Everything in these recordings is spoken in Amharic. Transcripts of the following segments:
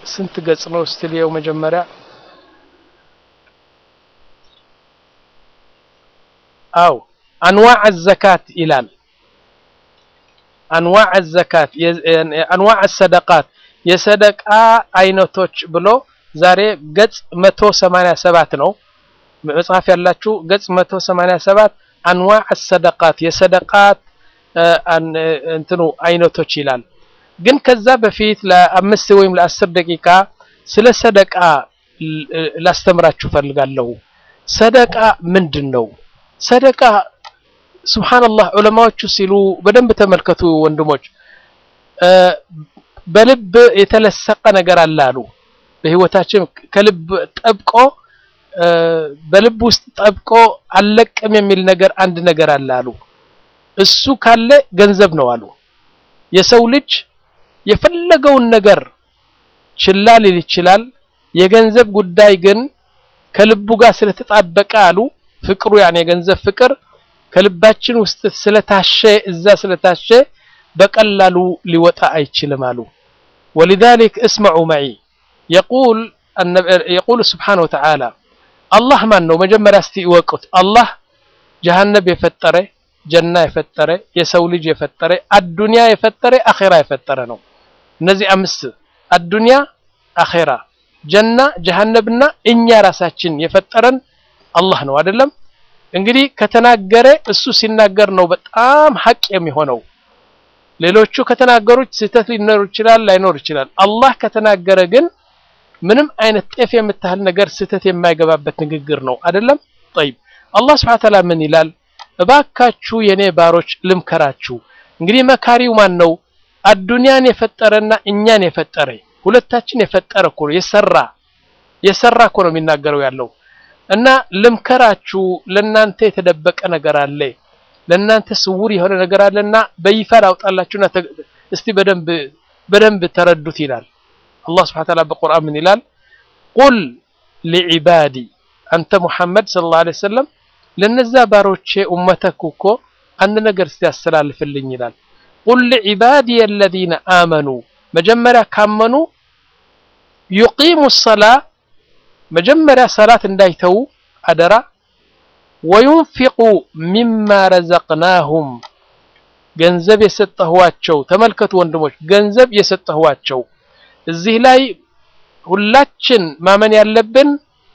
ስንት ገጽ ነው ስትልየው መጀመሪያ አው አንዋዕ ዘካት ይላል አንዋዕ ዘካት አንዋዕ ሰደቃት የሰደቃ አይነቶች ብሎ ዛሬ ገጽ 187 ነው መጽሐፍ ያላችሁ ገጽ 187 አንዋዕ ሰደቃት የሰደቃት እንትኑ አይነቶች ይላል ግን ከዛ በፊት ለአምስት ወይም ለአስር ደቂቃ ስለ ሰደቃ ላስተምራችሁ ፈልጋለሁ ሰደቃ ምንድን ነው ሰደቃ ሱብሃንአላህ ዑለማዎቹ ሲሉ በደንብ ተመልከቱ ወንድሞች በልብ የተለሰቀ ነገር አለ አሉ በህይወታችን ከልብ ጠብቆ በልብ ውስጥ ጠብቆ አለቅም የሚል ነገር አንድ ነገር አለ አሉ እሱ ካለ ገንዘብ ነው አሉ የሰው ልጅ የፈለገውን ነገር ችላ ሊል ይችላል የገንዘብ ጉዳይ ግን ከልቡ ጋር ስለተጣበቀ አሉ ፍቅሩ ያን የገንዘብ ፍቅር ከልባችን ውስጥ ስለታሸ እዛ ስለታሸ በቀላሉ ሊወጣ አይችልም አሉ ولذلك اسمعوا معي يقول يقول سبحانه وتعالى الله ማን ነው መጀመሪያ እስቲ ይወቁት አላህ ጀሃነም የፈጠረ ጀና የፈጠረ የሰው ልጅ የፈጠረ አዱንያ የፈጠረ አኼራ የፈጠረ ነው እነዚህ አምስት አዱንያ አኼራ ጀና ጀሃነምና እኛ ራሳችን የፈጠረን አላህ ነው አይደለም እንግዲህ ከተናገረ እሱ ሲናገር ነው በጣም ሀቅ የሚሆነው ሌሎቹ ከተናገሩት ስህተት ሊኖር ይችላል ላይኖር ይችላል አላህ ከተናገረ ግን ምንም አይነት ጤፍ የምታህል ነገር ስህተት የማይገባበት ንግግር ነው አይደለም طيب አላህ Subhanahu Ta'ala ምን ይላል እባካችሁ የኔ ባሮች ልምከራችሁ እንግዲህ መካሪው ማን ነው አዱንያን የፈጠረና እኛን የፈጠረ ሁለታችን የፈጠረ እኮ የሰራ የሰራ እኮ ነው የሚናገረው ያለው እና ልምከራችሁ ለናንተ የተደበቀ ነገር አለ ለናንተ ስውር የሆነ ነገር አለና በይፋ ላውጣላችሁና እስቲ በደንብ በደንብ ተረዱት ይላል አላህ Subhanahu Ta'ala በቁርአን ምን ይላል ቁል ሊዒባዲ አንተ ሙሐመድ ሰለላሁ ዐለይሂ ወሰለም ለነዛ ባሮቼ ኡመተክ እኮ አንድ ነገር እስቲ ያስተላልፍልኝ ይላል ቁል ሊዒባዲ الذين آمنوا መጀመሪያ ካመኑ يقيሙ الصلاة መጀመሪያ ሰላት እንዳይተው አደራ ወዩንፊቁ ሚማ ረዘቅናሁም ገንዘብ የሰጠኋቸው ተመልከቱ ወንድሞች ገንዘብ የሰጠኋቸው እዚህ ላይ ሁላችን ማመን ያለብን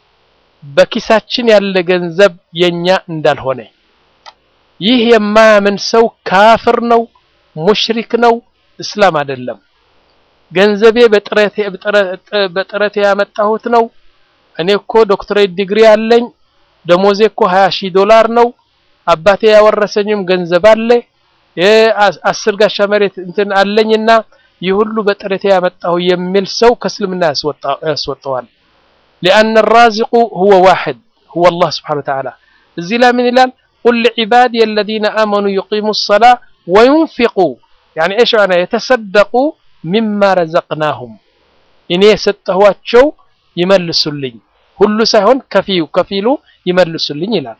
በኪሳችን ያለ ገንዘብ የኛ እንዳልሆነ ይህ የማያምን ሰው ካፍር ነው ሙሽሪክ ነው እስላም አይደለም ገንዘቤ በጥረቴ ያመጣሁት ነው እኔ እኮ ዶክትሬት ዲግሪ አለኝ ደሞዜ እኮ 20 ሺህ ዶላር ነው አባቴ ያወረሰኝም ገንዘብ አለ አስር ጋሻ መሬት እንትን አለኝና ይህ ሁሉ በጥረቴ ያመጣሁ የሚል ሰው ከእስልምና ያስወጣዋል لأن الرازق هو واحد هو الله سبحانه وتعالى እዚህ ላይ ምን ይላል قل لعبادي الذين آمنوا يقيموا الصلاة وينفقوا يعني ايش معنى يتصدقوا مما رزقناهم እኔ የሰጠኋቸው ይመልሱልኝ ሁሉ ሳይሆን ከፊው ከፊሉ ይመልሱልኝ ይላል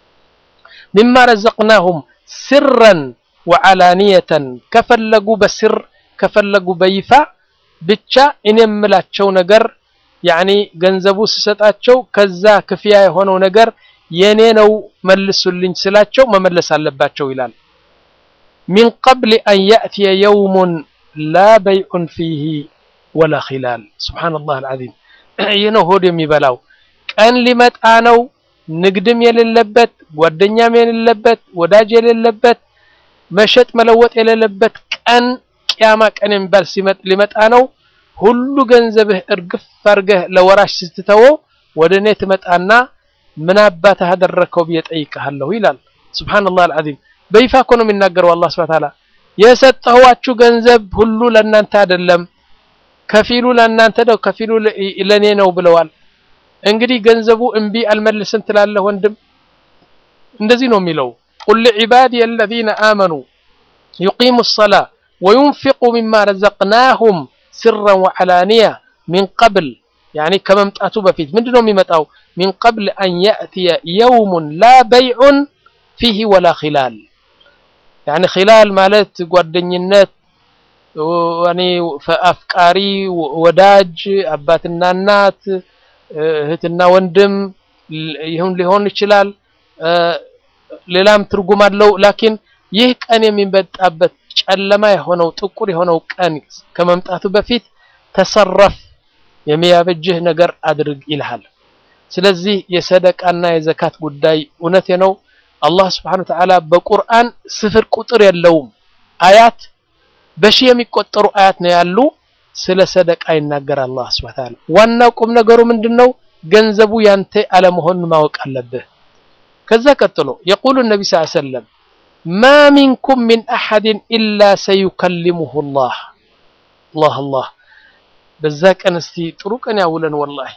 ሚማ ረዘቅናሁም ስረን ወዓላንየተን ከፈለጉ በስር ከፈለጉ በይፋ ብቻ እኔ የምላቸው ነገር ያኒ ገንዘቡ ስሰጣቸው ከዛ ክፍያ የሆነው ነገር የኔ ነው መልሱልኝ ስላቸው መመለስ አለባቸው ይላል ሚን ቀብል አን ያእትየ የውሙን ላ በይዑን ፊህ ወላ ኺላል ሱብሓነላህ አልዓዚም ይህ ነው ሆድ የሚበላው ቀን ሊመጣ ነው ንግድም የሌለበት ጓደኛም የሌለበት ወዳጅ የሌለበት መሸጥ መለወጥ የሌለበት ቀን ቅያማ ቀን የሚባል ሊመጣ ነው ሁሉ ገንዘብህ እርግፍ አድርገህ ለወራሽ ስትተወው ወደ እኔ ትመጣና ምን አባትህ አደረከው ብዬ ጠይቅሃለሁ ይላል ሱብሃንአላህ አልዓዚም በይፋ እኮ ነው የሚናገረው አላህ ሱብሓነሁ ወተዓላ የሰጠኋችሁ ገንዘብ ሁሉ ለእናንተ አይደለም ከፊሉ ለእናንተ ነው ከፊሉ ለኔ ነው ብለዋል እንግዲህ ገንዘቡ እምቢ አልመልስም ትላለህ ወንድም እንደዚህ ነው የሚለው ቁል ዒባዲ الذين آمنوا يقيموا الصلاة وينفقوا مما رزقناهم سرا وعلانية من قبل يعني ከመምጣቱ በፊት ምንድነው የሚመጣው من قبل أن يأتي يوم لا بيع فيه ولا خلال يعني خلال ማለት ጓደኝነት እኔ አፍቃሪ ወዳጅ አባትና እናት እህትና ወንድም ይሁን ሊሆን ይችላል። ሌላም ትርጉም አለው። ላኪን ይህ ቀን የሚመጣበት ጨለማ የሆነው ጥቁር የሆነው ቀን ከመምጣቱ በፊት ተሰረፍ የሚያበጅህ ነገር አድርግ ይልሃል። ስለዚህ የሰደቃና የዘካት ጉዳይ እውነቴ ነው። አላህ ስብሐነሁ ወተዓላ በቁርአን ስፍር ቁጥር የለውም አያት በሺህ የሚቆጠሩ አያት ነው ያሉ ስለ ሰደቃ ይናገር አላህ ሱብሓነሁ ወተዓላ። ዋናው ቁም ነገሩ ምንድነው? ገንዘቡ ያንተ አለመሆኑን ማወቅ አለብህ። ከዛ ቀጥሎ የቁሉ ነቢ ስ ሰለም ማ ሚንኩም ሚን አሐድን ኢላ ሰዩከሊሙሁ ላህ አላህ አላህ። በዛ ቀን እስቲ ጥሩ ቀን ያውለን ወላሂ።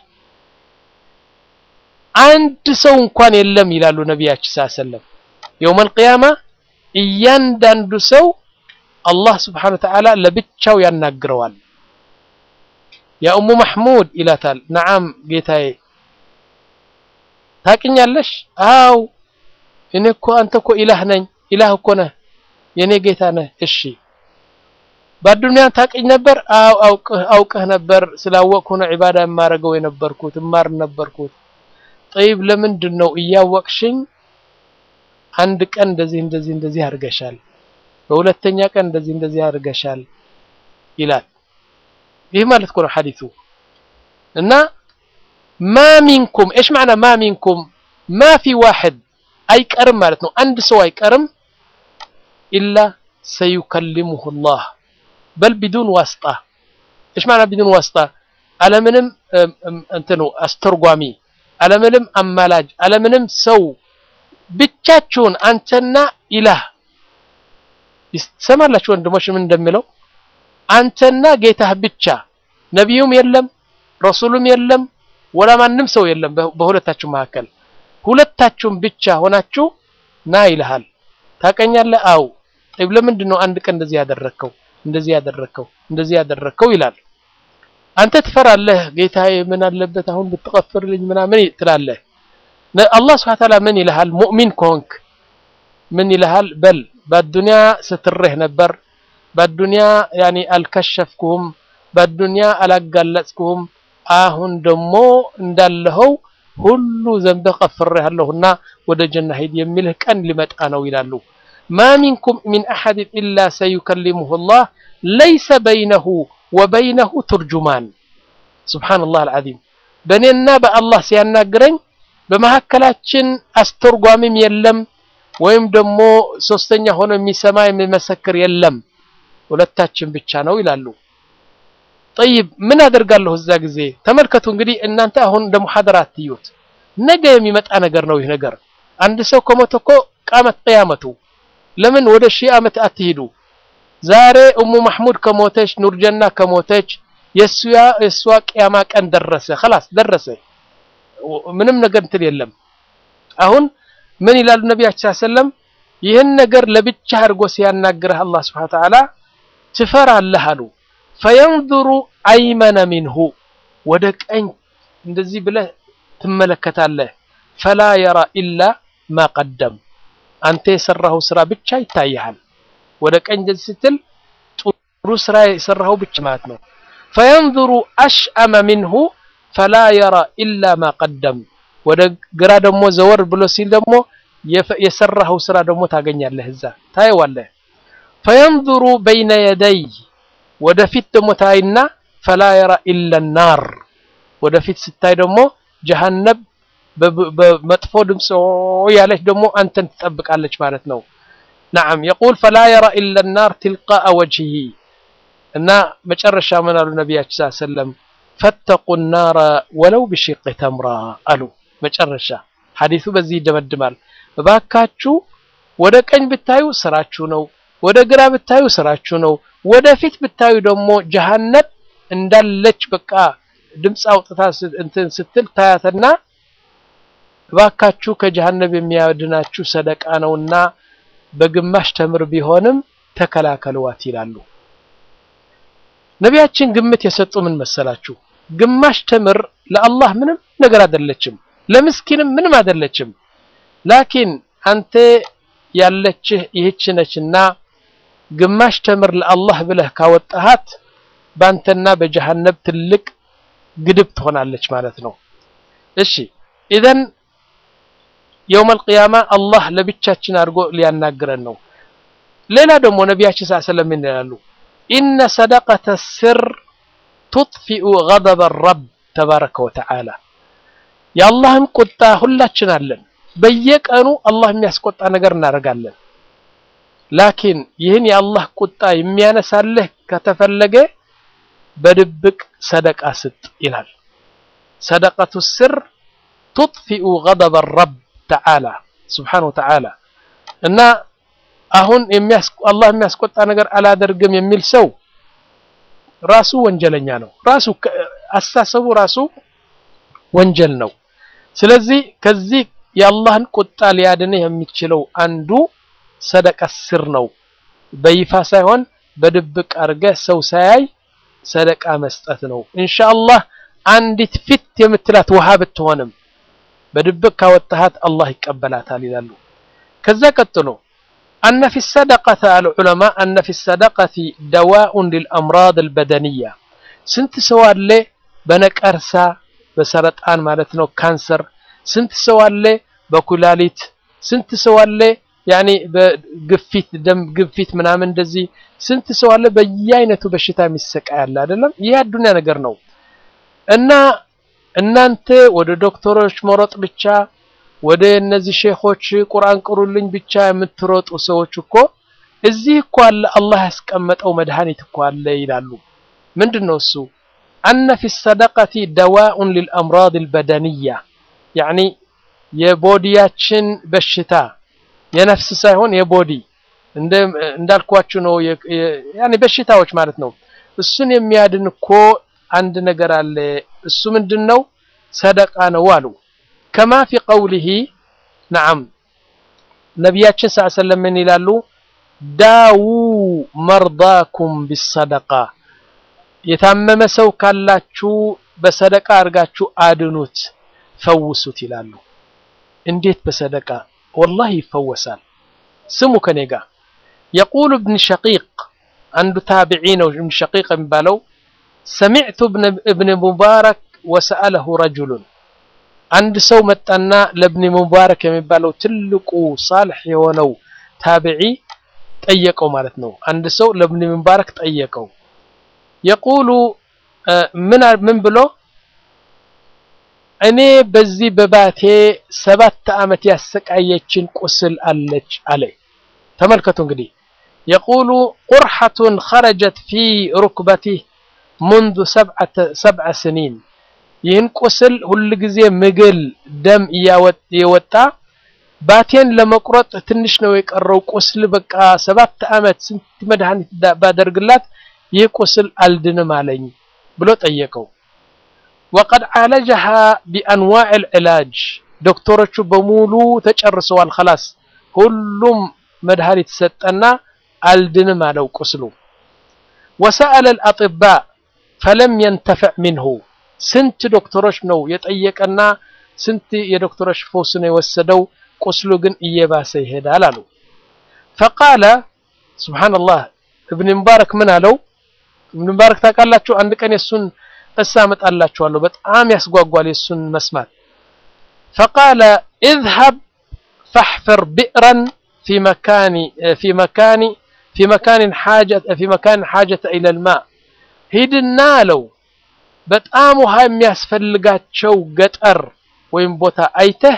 አንድ ሰው እንኳን የለም ይላሉ ነቢያችን ስ ሰለም የውመል ቂያማ እያንዳንዱ ሰው አላህ ስብሓነሁ ወተዓላ ለብቻው ያናግረዋል። ያ ኡሙ መሕሙድ ይላታል። ነዓም ጌታዬ ታቅኛለሽ? አው እኔ እኮ አንተ እኮ ኢላህ ነኝ። ኢላህ እኮ ነህ፣ የኔ ጌታ ነህ። እሺ በአዱንያ ታቅኝ ነበር? አው አውቅህ ነበር። ስላወቅሁ ነው ዒባዳ የማረገው የነበርኩት እማር ነበርኩት። ጠይብ ለምንድን ነው እያወቅሽኝ አንድ ቀን እንደዚህ እንደዚህ እንደዚህ አድርገሻል በሁለተኛ ቀን እንደዚህ እንደዚህ አድርገሻል ይላል። ይህ ማለት እኮ ነው ሐዲሱ እና ማ ሚንኩም እሽ ማዕና ማ ሚንኩም ማ ፊ ዋሕድ አይቀርም ማለት ነው። አንድ ሰው አይቀርም ኢላ ሰዩከሊሙሁ ላህ በል ቢዱን ዋስጣ እሽ ማዕና ቢዱን ዋስጣ አለምንም እንትኑ አስተርጓሚ አለምንም አማላጅ አለምንም ሰው ብቻችሁን አንተና ኢላህ ይሰማላችሁ ወንድሞች ምን እንደሚለው አንተና ጌታህ ብቻ ነቢዩም የለም ረሱሉም የለም ወላ ማንም ሰው የለም በሁለታችሁ መካከል ሁለታችሁም ብቻ ሆናችሁ ና ይልሃል ታቀኛለህ አው ጠይብ ለምንድን ነው አንድ ቀን እንደዚህ ያደረግከው እንደዚህ ያደረግከው እንደዚህ ያደረግከው ይላል አንተ ትፈራለህ ጌታዬ ምን አለበት አሁን ብትቀፍርልኝ ምናምን ትላለህ አላህ ስብሐ ተዓላ ምን ይልሃል ሙእሚን ከሆንክ ምን ይልሃል በል በዱንያ ስትሬህ ነበር በዱንያ ያኒ አልከሸፍኩህም በዱንያ አላጋለጽኩህም አሁን ደግሞ እንዳለኸው ሁሉ ዘንብህ ቀፍሬሃለሁና ወደ ጀና ሂድ የሚልህ ቀን ሊመጣ ነው ይላሉ ማ ሚንኩም ሚን አሐድን ኢላ ሰዩከሊሙሁ ላህ ለይሰ በይነሁ ወበይነሁ ቱርጁማን ሱብሓነላህ አልዓዚም በእኔና በአላህ ሲያናግረኝ በመካከላችን አስተርጓሚም የለም ወይም ደግሞ ሶስተኛ ሆኖ የሚሰማ የሚመሰክር የለም ሁለታችን ብቻ ነው ይላሉ ጠይብ ምን አደርጋለሁ እዛ ጊዜ ተመልከቱ እንግዲህ እናንተ አሁን እንደ ሙሐደራ አትዩት ነገ የሚመጣ ነገር ነው ይህ ነገር አንድ ሰው ከሞተ እኮ ቃመት ቅያመቱ ለምን ወደ ሺህ ዓመት አትሂዱ ዛሬ እሙ ማሕሙድ ከሞተች ኑርጀና ከሞተች የእሷ ቅያማ ቀን ደረሰ خلاص ደረሰ ምንም ነገር እንትን የለም አሁን ምን ይላሉ ነቢያችን ሰለም ይህን ነገር ለብቻ አድርጎ ሲያናግርህ አላህ ስብሐ ወተዓላ ትፈራለህ አሉ ፈየንظሩ አይመነ ሚንሁ ወደ ቀኝ እንደዚህ ብለህ ትመለከታለህ ፈላ የራ ኢላ ማ ቀደም አንተ የሰራኸው ስራ ብቻ ይታይሃል ወደ ቀኝ እንደዚህ ስትል ጥሩ ስራ የሰራኸው ብቻ ማለት ነው ፈየንظሩ አሽአመ ሚንሁ ፈላ የራ ኢላ ማ ቀደም ወደ ግራ ደግሞ ዘወር ብሎ ሲል ደግሞ የሰራኸው ስራ ደግሞ ታገኛለህ እዛ ታየዋለህ ፈየንظሩ በይነ የደይ ወደፊት ደግሞ ታይና ፈላ የራ ኢላ ናር ወደፊት ስታይ ደግሞ ጀሃነብ በመጥፎ ድምፅ ያለች ደግሞ አንተን ትጠብቃለች ማለት ነው ነዓም የቁል ፈላ የራ ኢላ ናር ትልቃአ ወጅሂ እና መጨረሻ ምን አሉ ነቢያችን ስ ሰለም ፈተቁ ናረ ወለው ብሽቅ ተምራ አሉ መጨረሻ ሐዲሱ በዚህ ይደመድማል እባካችሁ ወደ ቀኝ ብታዩ ስራችሁ ነው ወደ ግራ ብታዩ ስራችሁ ነው ወደፊት ብታዩ ደግሞ ጀሃነብ እንዳለች በቃ ድምፅ አውጥታ እንትን ስትል ታያትና እባካችሁ ከጀሃነብ የሚያድናችሁ ሰደቃ ነውና በግማሽ ተምር ቢሆንም ተከላከልዋት ይላሉ ነቢያችን ግምት የሰጡ ምን መሰላችሁ ግማሽ ተምር ለአላህ ምንም ነገር አይደለችም ለምስኪንም ምንም አይደለችም ላኪን አንተ ያለችህ ይህች ነችና ግማሽ ተምር ለአላህ ብለህ ካወጣሃት ባንተና በጀሃነብ ትልቅ ግድብ ትሆናለች ማለት ነው። እሺ ኢዘን የውመል ቂያማ አላህ ለብቻችን አድርጎ ሊያናግረን ነው። ሌላ ደግሞ ነቢያችን ሰለላሁ ዐለይሂ ወሰለም ምን ይላሉ? ኢነ ሰደቀተ ስር ቱጥፊኡ ገደበ ረብ ተባረከ ወተዓላ። የአላህን ቁጣ ሁላችን አለን። በየቀኑ አላህ የሚያስቆጣ ነገር እናደርጋለን። ላኪን ይህን የአላህ ቁጣ የሚያነሳልህ ከተፈለገ በድብቅ ሰደቃ ስጥ ይላል። ሰደቀቱ ስር ቱጥፊኡ ገደበ ረብ ተዓላ ስብሓነሁ ወተዓላ እና አሁን አላህ የሚያስቆጣ ነገር አላደርግም የሚል ሰው ራሱ ወንጀለኛ ነው። ራሱ አስተሳሰቡ ራሱ ወንጀል ነው። ስለዚህ ከዚህ የአላህን ቁጣ ሊያድንህ የሚችለው አንዱ ሰደቃ ስር ነው። በይፋ ሳይሆን በድብቅ አድርገህ ሰው ሳያይ ሰደቃ መስጠት ነው። ኢንሻአላህ አንዲት ፊት የምትላት ውሃ ብትሆንም በድብቅ ካወጣሃት አላህ ይቀበላታል ይላሉ። ከዛ ቀጥሎ አነ ፊ ሰደቀተ አሉ ዑለማ አነ ፊ ሰደቀቲ ደዋኡን ሊልአምራድ አልበደንያ ስንት ሰው አለ በነቀርሳ በሰረጣን ማለት ነው ካንሰር ስንት ሰው አለ በኩላሊት ስንት ሰው አለ ያኔ በግፊት ደም ግፊት ምናምን እንደዚህ ስንት ሰው አለ በየአይነቱ በሽታ የሚሰቃይ አለ አይደለም ይህ አዱንያ ነገር ነው እና እናንተ ወደ ዶክተሮች መሮጥ ብቻ ወደ እነዚህ ሼኾች ቁርአን ቅሩልኝ ብቻ የምትሮጡ ሰዎች እኮ እዚህ እኮ አለ አላህ ያስቀመጠው መድኃኒት እኮ አለ ይላሉ ምንድን ነው እሱ አነ ፊ ሰደቀቲ ደዋኡን ሊልአምራድ አልበደንያ ያኒ የቦዲያችን በሽታ የነፍስ ሳይሆን የቦዲ እንዳልኳችሁ ነው ያኒ በሽታዎች ማለት ነው እሱን የሚያድን እኮ አንድ ነገር አለ እሱ ምንድን ነው ሰደቃ ነው አሉ ከማ ፊ ቀውሊሂ ነዓም ነቢያችን ስ ሰለም ምን ይላሉ ዳዉ መርዳኩም ቢሰደቃ የታመመ ሰው ካላችሁ በሰደቃ አድርጋችሁ አድኑት ፈውሱት ይላሉ እንዴት በሰደቃ ወላሂ ይፈወሳል ስሙ ከኔ ጋር የቁሉ እብን ሸቂቅ አንዱ ታቢዒ ነው እብን ሸቂቅ የሚባለው ሰሚዕቱ እብን ሙባረክ ወሰአለሁ ረጁሉን አንድ ሰው መጣና ለእብን ሙባረክ የሚባለው ትልቁ ሳልሕ የሆነው ታቢዒ ጠየቀው ማለት ነው አንድ ሰው ለእብን ሙባረክ ጠየቀው የቁሉ ምን ብሎ እኔ በዚህ በባቴ ሰባት ዓመት ያሰቃየችን ቁስል አለች አለ ተመልከቱ እንግዲህ የቁሉ ቁርሐቱን ኸረጀት ፊ ሩክበቲህ منذ ሰብዐ ስኒን ይህን ቁስል ሁል ጊዜ ምግል ደም እየወጣ ባቴን ለመቁረጥ ትንሽ ነው የቀረው ቁስል በቃ ሰባት ዓመት ስንት መድኃኒት ባደርግላት ይህ ቁስል አልድንም አለኝ ብሎ ጠየቀው ወቀድ ዓለጀሃ ቢአንዋዕ ልዕላጅ ዶክተሮቹ በሙሉ ተጨርሰዋል ከላስ ሁሉም መድኃኒት ሰጠና አልድንም አለው ቁስሉ ወሰአለ ልአጥባ ፈለም የንተፍዕ ሚንሁ ስንት ዶክተሮች ነው የጠየቀና ስንት የዶክተሮች ፎስ ነው የወሰደው ቁስሉ ግን እየባሰ ይሄዳል አሉ ፈቃለ ስብሓንላህ እብን ሙባረክ ምን አለው እብን ሙባረክ ታውቃላችሁ አንድ ቀን የሱን ቅሳ አመጣላችኋለሁ በጣም ያስጓጓል የሱን መስማት ፈቃለ اذهب فاحفر بئرا في مكان في مكان في مكان حاجة في مكان حاجة إلى الماء ሂድና አለው በጣም ውሃ የሚያስፈልጋቸው ገጠር ወይም ቦታ አይተህ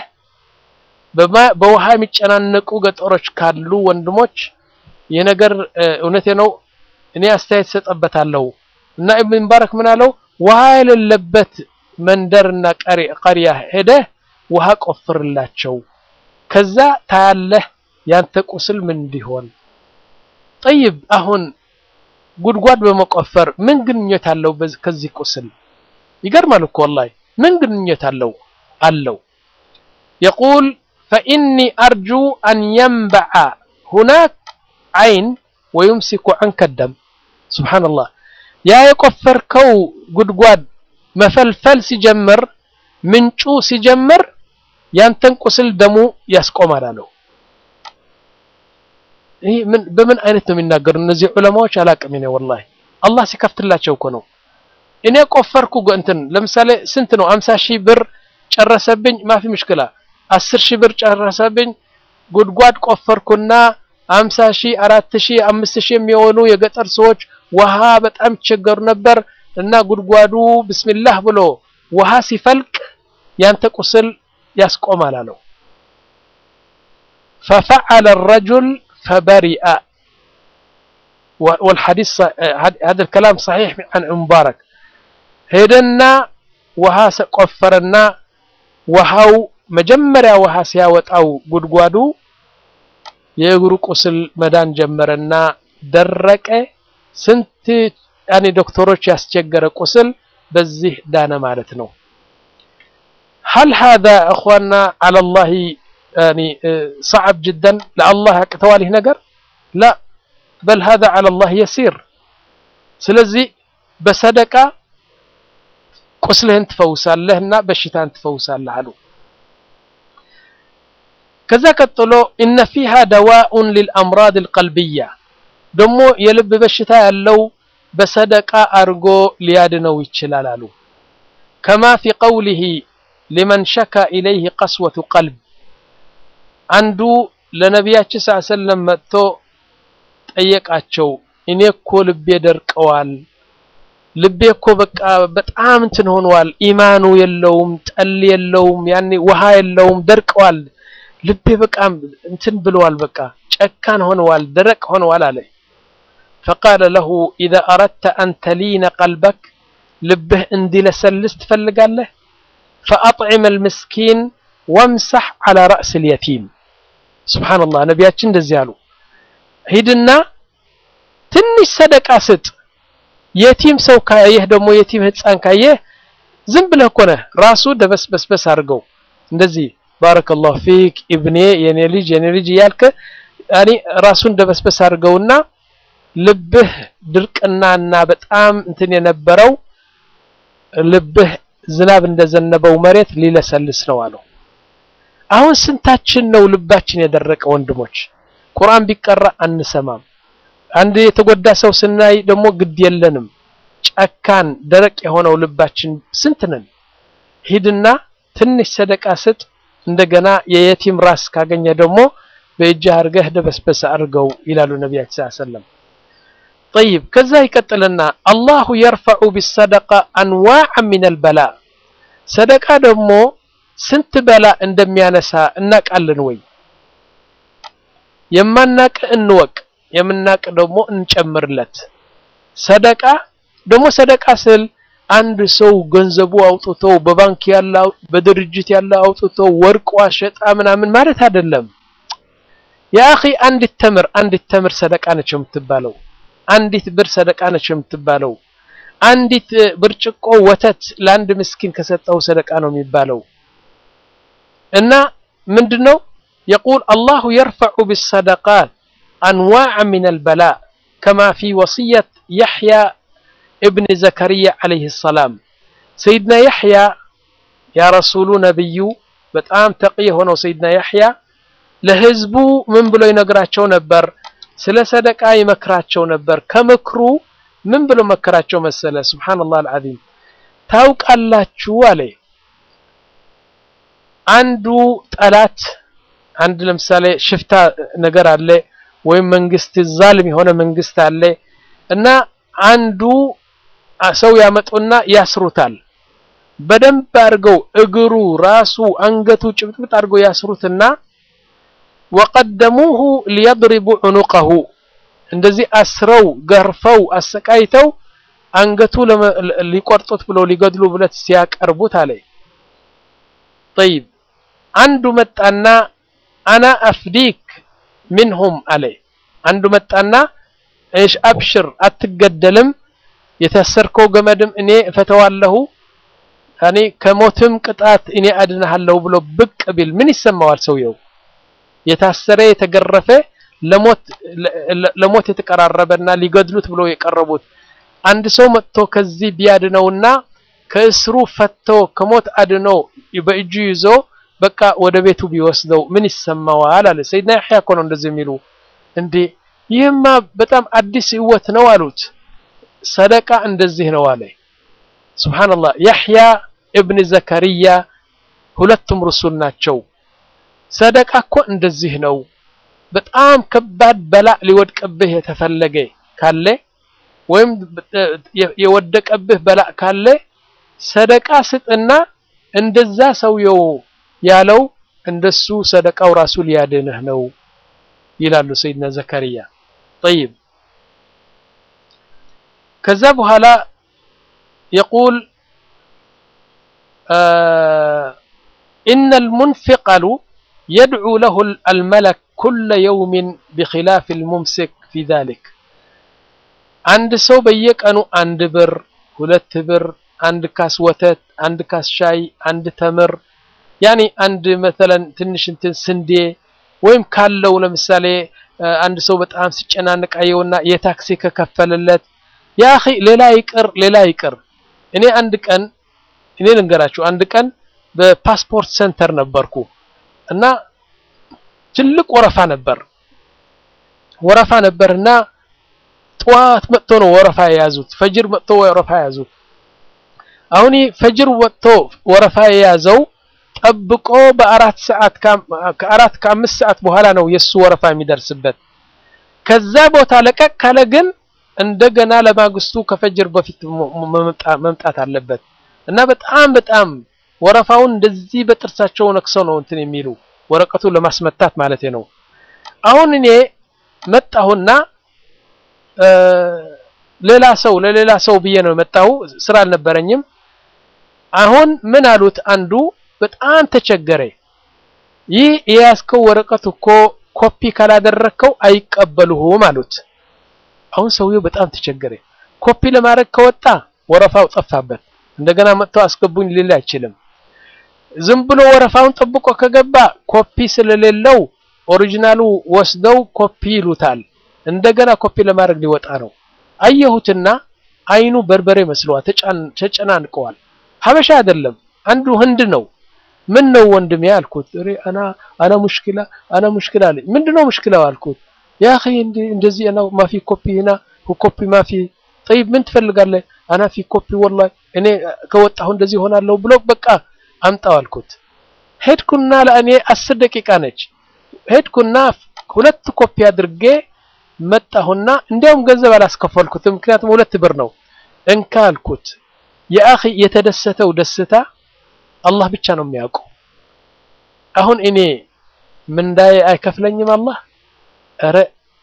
በውሃ የሚጨናነቁ ገጠሮች ካሉ ወንድሞች የነገር እውነቴ ነው እኔ አስተያየት ሰጠበታለሁ እና ኢብን ሙባረክ ምን አለው ውሃ የሌለበት መንደርና ቀሪያ ሄደህ ውሃ ቆፍርላቸው ከዛ ታያለህ ያንተ ቁስል ምን እንዲሆን ጠይብ አሁን ጉድጓድ በመቆፈር ምን ግንኙነት አለው ከዚህ ቁስል ይገርማል እኮ ወላሂ ምን ግንኙነት አለው አለው يقول فإني أرجو أن ينبع هناك عين ويمسك عنك الدم سبحان الله ያ የቆፈርከው ጉድጓድ መፈልፈል ሲጀምር ምንጩ ሲጀምር ያንተን ቁስል ደሙ ያስቆማል አለው ይህ ምን በምን አይነት ነው የሚናገሩ እነዚህ ዑለማዎች አላቅም እኔ ወላሂ አላህ ሲከፍትላቸው እኮ ነው እኔ ቆፈርኩ እንትን ለምሳሌ ስንት ነው አምሳ ሺህ ብር ጨረሰብኝ ማፊ ምሽክላ አስር ሺህ ብር ጨረሰብኝ ጉድጓድ ቆፈርኩና አምሳ ሺህ አራት ሺህ አምስት ሺህ የሚሆኑ የገጠር ሰዎች ውሃ በጣም ይቸገሩ ነበር እና ጉድጓዱ ብስሚላህ ብሎ ውሃ ሲፈልቅ ያንተ ቁስል ያስቆማል አለው ففعل الرجل فبرئ والحديث هذا الكلام صحيح عن مبارك ሄደና ውሃ ቆፈረና ውሃው መጀመሪያ ውሃ ሲያወጣው ጉድጓዱ የእግሩ ቁስል መዳን ጀመረና ደረቀ ስንት ያኔ ዶክተሮች ያስቸገረ ቁስል በዚህ ዳነ ማለት ነው هل هذا اخواننا على الله يعني صعب جدا لله ያቅተዋል ነገር لا بل هذا على الله يسير ስለዚህ በሰደቃ ቁስልህን ትፈውሳለህና በሽታን ትፈውሳለህ አሉ ከዛ ቀጥሎ እነ ፊሃ ደዋኡን ሊልአምራድ አልቀልብያ ደግሞ የልብ በሽታ ያለው በሰደቃ አድርጎ ሊያድነው ይችላል አሉ ከማ ፊ ቀውሊሂ ሊመን ሸካ ኢለይህ ቀስወቱ ቀልብ አንዱ ለነቢያችን ስ ሰለም መጥቶ ጠየቃቸው እኔ እኮ ልቤ ደርቀዋል ልቤ እኮ በቃ በጣም እንትን ሆኗል ኢማኑ የለውም ጠል የለውም ያኔ ውሃ የለውም ደርቀዋል ልቤ በቃ እንትን ብለዋል በቃ ጨካን ሆነዋል ደረቅ ሆነዋል አለ فقال له إذا أردت أن تلين قلبك ልብህ እንዲለሰልስ ትፈልጋለህ فأطعم المسكين وامسح على رأس اليتيم سبحان الله ነቢያችን እንደዚህ አሉ ሂድና ትንሽ ሰደቃ ስጥ የቲም ሰው ካየህ ደግሞ የቲም ህፃን ካየህ ዝም ብለህ እኮ ነህ ራሱ ደበስበስበስ አድርገው እንደዚህ ባረከላሁ ፊክ ኢብኔ የኔ ልጅ የኔ ልጅ እያልክ ያኔ ራሱን ደበስበስ አድርገውና ልብህ ድርቅናና በጣም እንትን የነበረው ልብህ ዝናብ እንደዘነበው መሬት ሊለሰልስ ነው አለው። አሁን ስንታችን ነው ልባችን የደረቀ ወንድሞች? ቁርአን ቢቀራ አንሰማም። አንድ የተጎዳ ሰው ስናይ ደግሞ ግድ የለንም። ጨካን ደረቅ የሆነው ልባችን ስንት ነን? ሂድና ትንሽ ሰደቃ ስጥ። እንደገና የየቲም ራስ ካገኘ ደግሞ በእጅህ አድርገህ ደበስበስ አድርገው ይላሉ ነቢያችን ሰለላሁ ዐለይሂ ወሰለም። ጠይብ ከዛ ይቀጥልና አላሁ የርፈዑ ቢሰደቃ አንዋዕ ሚነል በላ ሰደቃ ደግሞ ስንት በላ እንደሚያነሳ እናቃለን ወይ? የማናቅ እንወቅ፣ የምናቅ ደግሞ እንጨምርለት። ሰደቃ ደግሞ ሰደቃ ስል አንድ ሰው ገንዘቡ አውጥቶ በባንክ ያለ በድርጅት ያለ አውጥቶ ወርቅ ዋሸጣ ምናምን ማለት አይደለም። ያ አኺ አንዲት ተምር አንዲት ተምር ሰደቃ ነች የምትባለው። አንዲት ብር ሰደቃ ነች የምትባለው። አንዲት ብርጭቆ ወተት ለአንድ ምስኪን ከሰጠው ሰደቃ ነው የሚባለው። እና ምንድነው የቁል አላሁ የርፈዑ ቢሰደቃት አንዋዕ ሚነል በላ ከማ ፊ ወሲየት የሕያ እብን ዘከርያ ዓለይህ ሰላም ሰይድና ያሕያ ያ ረሱሉ ነቢዩ በጣም ተቂ የሆነው ሰይድና ያሕያ ለህዝቡ ምን ብሎ ይነግራቸው ነበር? ስለ ሰደቃ ይመክራቸው ነበር። ከምክሩ ምን ብሎ መከራቸው መሰለ? ሱብሓነላህ አልዓዚም ታውቃላችሁ አለ አንዱ ጠላት አንድ ለምሳሌ ሽፍታ ነገር አለ ወይም መንግስት ዛልም የሆነ መንግስት አለ እና አንዱ ሰው ያመጡና ያስሩታል። በደንብ አድርገው እግሩ፣ ራሱ፣ አንገቱ ጭብጥብጥ አድርገው ያስሩትና ወቀደሙሁ ሊየድሪቡ ዑኑቀሁ እንደዚህ አስረው ገርፈው አሰቃይተው አንገቱ ሊቆርጡት ብለው ሊገድሉ ብለት ሲያቀርቡት አለ ጠይብ አንዱ መጣና አና አፍዲክ ሚንሁም አለ አንዱ መጣና እሽ አብሽር አትገደልም የታሰርከው ገመድም እኔ እፈተዋለሁ ያኔ ከሞትም ቅጣት እኔ አድንሃለሁ ብሎ ብቅ ቢል ምን ይሰማዋል ሰውየው የታሰረ የተገረፈ ለሞት ለሞት የተቀራረበና ሊገድሉት ብሎ የቀረቡት አንድ ሰው መጥቶ ከዚህ ቢያድነውና ከእስሩ ፈቶ ከሞት አድኖ በእጁ ይዞ በቃ ወደ ቤቱ ቢወስደው ምን ይሰማዋል? አለ ሰይድና ያሕያ እኮ ነው እንደዚህ የሚሉ እንዴ ይህማ በጣም አዲስ ህይወት ነው አሉት። ሰደቃ እንደዚህ ነው አለ። ሱብሃንአላህ ያሕያ እብን ዘከርያ ሁለቱም ርሱል ናቸው። ሰደቃ እኮ እንደዚህ ነው። በጣም ከባድ በላእ ሊወድቅብህ የተፈለገ ካለ ወይም የወደቀብህ በላእ ካለ ሰደቃ ስጥና እንደዛ ሰውየው ያለው እንደሱ ሰደቃው ራሱ ሊያድንህ ነው ይላሉ ሰይድና ዘከርያ። ጠይብ ከዛ በኋላ የቁል ኢነል ሙንፊቅ አሉ የድዑ ለሁ አልመለክ ኩለ የውሚን ቢኺላፍ አልሙምሲክ ፊ ዛሊክ አንድ ሰው በየቀኑ አንድ ብር፣ ሁለት ብር፣ አንድ ካስ ወተት፣ አንድ ካስ ሻይ፣ አንድ ተምር ያኒ አንድ መተለን ትንሽ እንትን ስንዴ ወይም ካለው ለምሳሌ አንድ ሰው በጣም ሲጨናነቅ አየውና የታክሲ ከከፈለለት ያ አኺ ሌላ ይቅር ሌላ ይቅር እኔ አንድ ቀን እኔ ልንገራችሁ አንድ ቀን በፓስፖርት ሴንተር ነበርኩ እና ትልቅ ወረፋ ነበር ወረፋ ነበርና ጠዋት መጥቶ ነው ወረፋ የያዙት ፈጅር መጥቶ ወረፋ የያዙት አሁን ፈጅር ወጥቶ ወረፋ የያዘው ጠብቆ በአራት ሰዓት ከአራት ከአምስት ሰዓት በኋላ ነው የሱ ወረፋ የሚደርስበት ከዛ ቦታ ለቀቅ ካለ ግን እንደገና ለማግስቱ ከፈጅር በፊት መምጣት አለበት እና በጣም በጣም ወረፋውን እንደዚህ በጥርሳቸው ነክሰው ነው እንትን የሚሉ ወረቀቱ ለማስመታት ማለት ነው። አሁን እኔ መጣሁና ሌላ ሰው ለሌላ ሰው ብዬ ነው የመጣሁ ስራ አልነበረኝም። አሁን ምን አሉት አንዱ በጣም ተቸገረ። ይህ የያዝከው ወረቀት እኮ ኮፒ ካላደረግከው አይቀበሉህም አሉት። አሁን ሰውየው በጣም ተቸገረ። ኮፒ ለማድረግ ከወጣ ወረፋው ጠፋበት። እንደገና መጥተው አስገቡኝ ሊል አይችልም። ዝም ብሎ ወረፋውን ጠብቆ ከገባ ኮፒ ስለሌለው ኦሪጂናሉ ወስደው ኮፒ ይሉታል። እንደገና ኮፒ ለማድረግ ሊወጣ ነው። አየሁትና አይኑ በርበሬ መስለዋል፣ ተጨናንቀዋል። ሀበሻ አይደለም፣ አንዱ ህንድ ነው። ምን ነው ወንድሜ አልኩት። እሬ አና አና ሙሽኪላ አና ሙሽኪላ አለኝ። ምንድነው ሙሽኪላው አልኩት። ያ አኺ እንደዚህ አና ማፊ ኮፒ هنا ኮፒ ማፊ طيب ምን ትፈልጋለህ? አና ፊ ኮፒ ወላሂ እኔ ከወጣሁ እንደዚህ ሆናለሁ ብሎ በቃ አምጣው አልኩት። ሄድኩና ለእኔ አስር ደቂቃ ነች። ሄድኩና ሁለት ኮፒ አድርጌ መጣሁና እንዲያውም ገንዘብ አላስከፈልኩትም፣ ምክንያቱም ሁለት ብር ነው። እንካ አልኩት። የአኺ የተደሰተው ደስታ አላህ ብቻ ነው የሚያውቀው። አሁን እኔ ምንዳዬ አይከፍለኝም አላህ ኧረ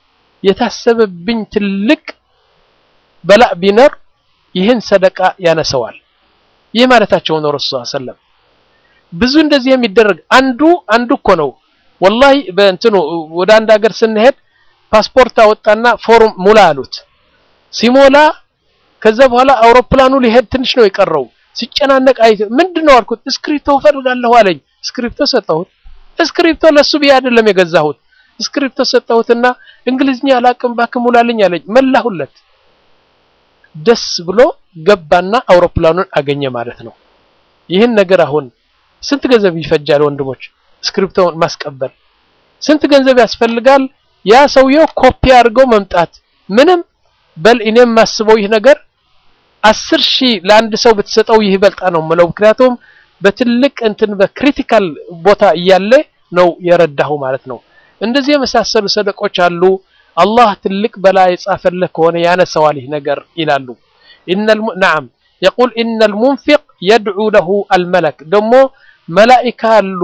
የታሰበብኝ ትልቅ በላእ ቢኖር ይህን ሰደቃ ያነሰዋል። ይህ ማለታቸው ነው ረሱል ሰለም ብዙ እንደዚህ የሚደረግ አንዱ አንዱ እኮ ነው ወላሂ በእንትኑ ወደ አንድ ሀገር ስንሄድ ፓስፖርት አወጣና ፎርም ሙላ አሉት። ሲሞላ ከዛ በኋላ አውሮፕላኑ ሊሄድ ትንሽ ነው የቀረው። ሲጨናነቅ አይ ምንድነው አልኩት። እስክሪፕቶ እፈልጋለሁ አለኝ። እስክሪፕቶ ሰጠሁት። እስክሪፕቶ ለሱ ብዬ አይደለም የገዛሁት። እስክሪፕቶ ሰጠሁትና እንግሊዝኛ አላቅም እባክህ ሙላልኝ አለኝ። መላሁለት። ደስ ብሎ ገባና አውሮፕላኑን አገኘ ማለት ነው። ይህን ነገር አሁን ስንት ገንዘብ ይፈጃል ወንድሞች? እስክሪፕቶውን ማስቀበል ስንት ገንዘብ ያስፈልጋል? ያ ሰውየው ኮፒ አድርገው መምጣት ምንም በል እኔም የማስበው ይህ ነገር አስር ሺህ ለአንድ ሰው ብትሰጠው ይህ ይበልጣ ነው የምለው። ምክንያቱም በትልቅ እንትን በክሪቲካል ቦታ እያለ ነው የረዳሁ ማለት ነው። እንደዚህ የመሳሰሉ ሰደቆች አሉ። አላህ ትልቅ በላ የጻፈልህ ከሆነ ያነሰዋል ይህ ነገር ይላሉ። ነዓም የቁል ኢነል ሙንፊቅ የድዑ ለሁ አልመለክ ደግሞ መላኢካ አሉ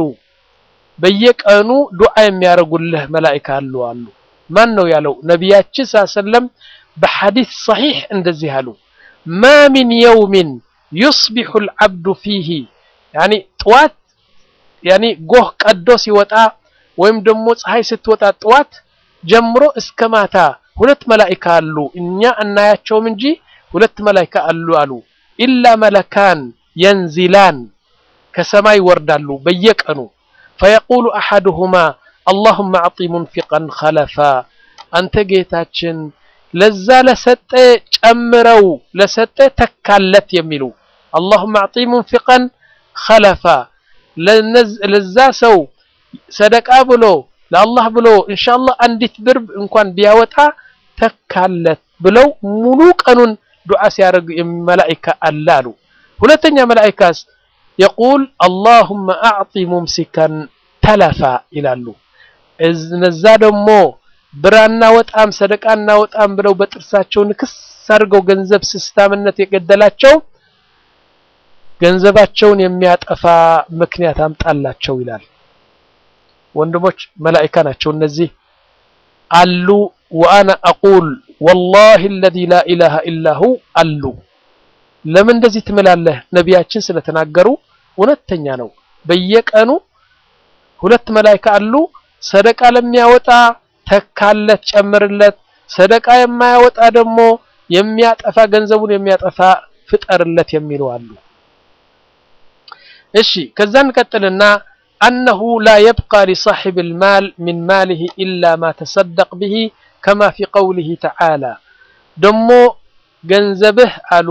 በየቀኑ ዱዓ የሚያደርጉልህ መላኢካ አሉ አሉ። ማን ነው ያለው? ነቢያችን ሰለም በሐዲስ ሰሒሕ እንደዚህ አሉ። ማ ሚን የውሚን ዩስቢሑ አልዓብዱ ፊሂ ያኒ ጥዋት ያኒ ጎህ ቀዶ ሲወጣ ወይም ደግሞ ፀሐይ ስትወጣ ጥዋት ጀምሮ እስከ ማታ ሁለት መላኢካ አሉ። እኛ እናያቸውም እንጂ ሁለት መላኢካ አሉ አሉ። ኢላ መለካን የንዚላን ከሰማይ ይወርዳሉ በየቀኑ ፈየቁሉ አሐዱሁማ አላሁመ አዕጢ ሙንፊቀን ኸለፋ አንተ ጌታችን ለዛ ለሰጠ ጨምረው ለሰጠ ተካለት የሚሉ አላሁመ አዕጢ ሙንፊቀን ኸለፋ ለዛ ሰው ሰደቃ ብሎ ለአላህ ብሎ ኢንሻአላህ አንዲት ብር እንኳን ቢያወጣ ተካለት ብለው ሙሉ ቀኑን ዱዓ ሲያደርግ መላኢካ አለ አሉ። ሁለተኛ መላኢካስ የቁል አላሁመ አዕጢ ሙምሲከን ተለፋ ይላሉ። እነዛ ደግሞ ብር አናወጣም ሰደቃ አናወጣም ብለው በጥርሳቸው ንክስ አድርገው ገንዘብ ስስታምነት የገደላቸው ገንዘባቸውን የሚያጠፋ ምክንያት አምጣላቸው ይላል። ወንድሞች መላኢካ ናቸው እነዚህ አሉ። ወአና አቁል ወላሂ አለዚ ላ ኢላሃ ኢላሁ አሉ። ለምን እንደዚህ ትምላለህ? ነቢያችን ስለተናገሩ እውነተኛ ነው። በየቀኑ ሁለት መላኢካ አሉ። ሰደቃ ለሚያወጣ ተካለት፣ ጨምርለት። ሰደቃ የማያወጣ ደግሞ የሚያጠፋ ገንዘቡን የሚያጠፋ ፍጠርለት የሚሉ አሉ። እሺ ከዛ እንቀጥልና አነሁ ላ የብቃ ሊሳሒብ ልማል ሚን ማሊህ ኢላ ማ ተሰደቅ ብሂ ከማ ፊ ቀውሊህ ተዓላ ደሞ ገንዘብህ አሉ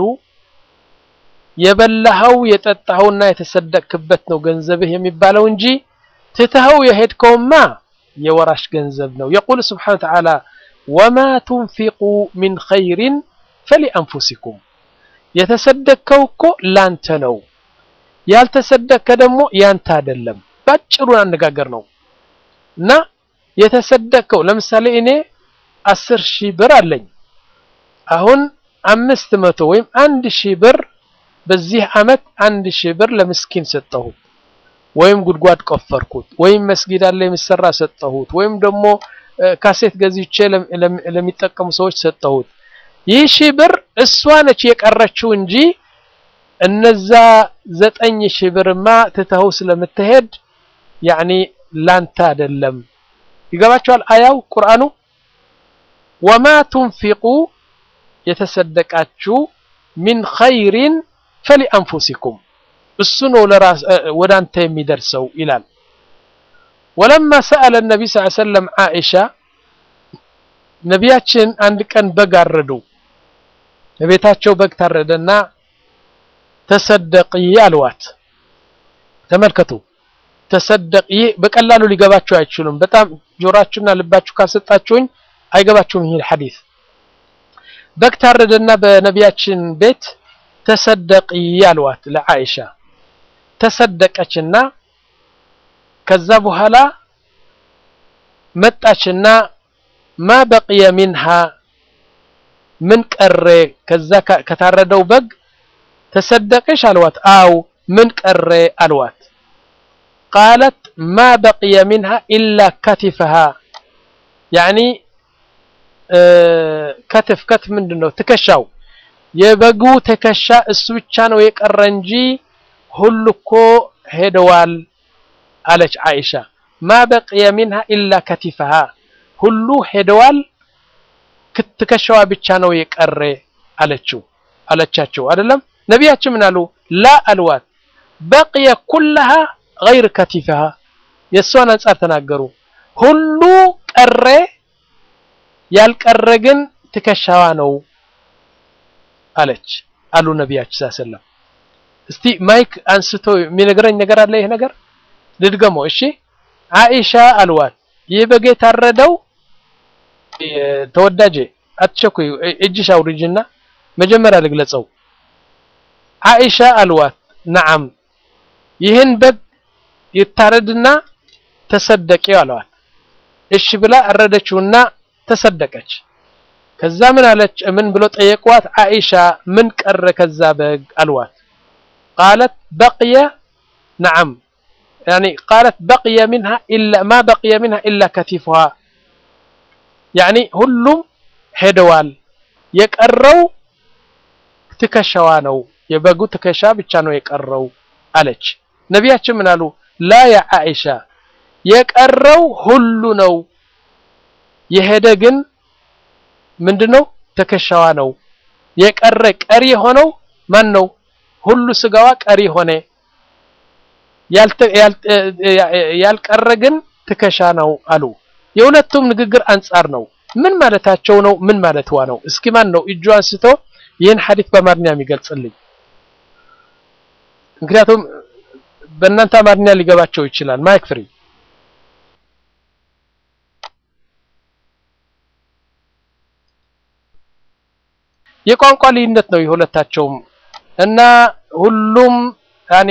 የበላኸው የጠጣኸውና የተሰደቅክበት ነው ገንዘብህ የሚባለው እንጂ ትተኸው የሄድከውማ የወራሽ ገንዘብ ነው። የቁል ስብሓነ ወተዓላ ወማ ቱንፊቁ ሚን ኸይሪን ፈሊአንፉሲኩም የተሰደቅከው እኮ ላንተ ነው፣ ያልተሰደቅከ ደግሞ ያንተ አይደለም። ባጭሩ አነጋገር ነው እና የተሰደቅከው ለምሳሌ እኔ አስር ሺህ ብር አለኝ። አሁን አምስት መቶ ወይም አንድ ሺህ ብር በዚህ ዓመት አንድ ሺህ ብር ለምስኪን ሰጠሁት፣ ወይም ጉድጓድ ቆፈርኩት፣ ወይም መስጊድ አለ የሚሰራ ሰጠሁት፣ ወይም ደግሞ ካሴት ገዝቼ ለሚጠቀሙ ሰዎች ሰጠሁት። ይህ ሺህ ብር እሷ ነች የቀረችው እንጂ እነዛ ዘጠኝ ሺህ ብርማ ትተኸው ስለምትሄድ ያኒ ላንተ አይደለም። ይገባቸዋል አያው ቁርአኑ ወማ ቱንፊቁ የተሰደቃችሁ ሚን ኸይሪን ፈሊአንፉሲኩም እሱ ነው ለራስ ወደ አንተ የሚደርሰው ይላል። ወለማ ሰአለ ነቢ ስ ሰለም ዓኢሻ ነቢያችን አንድ ቀን በግ አረዱ። በቤታቸው በግ ታረደና ተሰደቂ አልዋት። ተመልከቱ ተሰደቅ። ይህ በቀላሉ ሊገባችሁ አይችሉም። በጣም ጆሮአችሁና ልባችሁ ካልሰጣችሁኝ አይገባችሁም። ይህ ሐዲስ በግ ታረደና በነቢያችን ቤት ተሰደቂ አልዋት ለዓኢሻ ተሰደቀችና ከዛ በኋላ መጣችና ማ በቅየ ሚንሃ ምን ቀረ ከዛ ከታረደው በግ ተሰደቅሽ አልዋት። አው ምን ቀረ አልዋት። ቃለት ማ በቅየ ሚንሃ ኢላ ከቲፈሃ ያኒ ከትፍ ከትፍ ምንድን ነው? ትከሻው የበጉ ትከሻ እሱ ብቻ ነው የቀረ እንጂ ሁሉ እኮ ሄደዋል አለች ዓኢሻ። ማ በቅየ ሚንሃ ኢላ ከቲፈሃ ሁሉ ሄደዋል፣ ትከሻዋ ብቻ ነው የቀረ አለችው አለቻቸው። አይደለም ነቢያችን ምን አሉ? ላ አልዋት በቅየ ኩለሃ ገይር ከቲፈሃ የእሷን አንጻር ተናገሩ። ሁሉ ቀረ ያልቀረ ግን ትከሻዋ ነው አለች አሉ ነቢያችን ሰለም። እስቲ ማይክ አንስቶ የሚነግረኝ ነገር አለ። ይሄ ነገር ልድገመው። እሺ ዓኢሻ አልዋት ይህ በግ የታረደው ተወዳጄ አትቸኩይ፣ እጅሽ አውርጅና መጀመሪያ ልግለጸው። ዓኢሻ አልዋት ነዓም ይህን በግ ይታረድና ተሰደቂው አለዋት። እሺ ብላ አረደችውና ተሰደቀች። ከዛ ምን አለች? ምን ብሎ ጠየቋት? ዓኢሻ ምን ቀረ ከዛ በግ አልዋት። ቃለት በቅየ ነዓም ያኒ ቃለት በቅየ ሚንሃ ኢላ ማ በቅየ ሚንሃ ኢላ ከቲፉሃ ያኒ ሁሉም ሄደዋል፣ የቀረው ትከሻዋ ነው፣ የበጉ ትከሻ ብቻ ነው የቀረው አለች። ነቢያችን ምን አሉ? ላ ያ ዓኢሻ የቀረው ሁሉ ነው፣ የሄደ ግን ምንድነው? ትከሻዋ ነው የቀረ። ቀሪ የሆነው ማን ነው? ሁሉ ስጋዋ ቀሪ ሆነ። ያልቀረ ግን ትከሻ ነው አሉ። የሁለቱም ንግግር አንጻር ነው። ምን ማለታቸው ነው? ምን ማለትዋ ነው? እስኪ ማን ነው እጁ አንስቶ ይህን ሐዲስ በአማርኛ የሚገልጽልኝ? ምክንያቱም በእናንተ አማርኛ ሊገባቸው ይችላል። ማይክ ፍሪ የቋንቋ ልዩነት ነው የሁለታቸውም እና ሁሉም ያኔ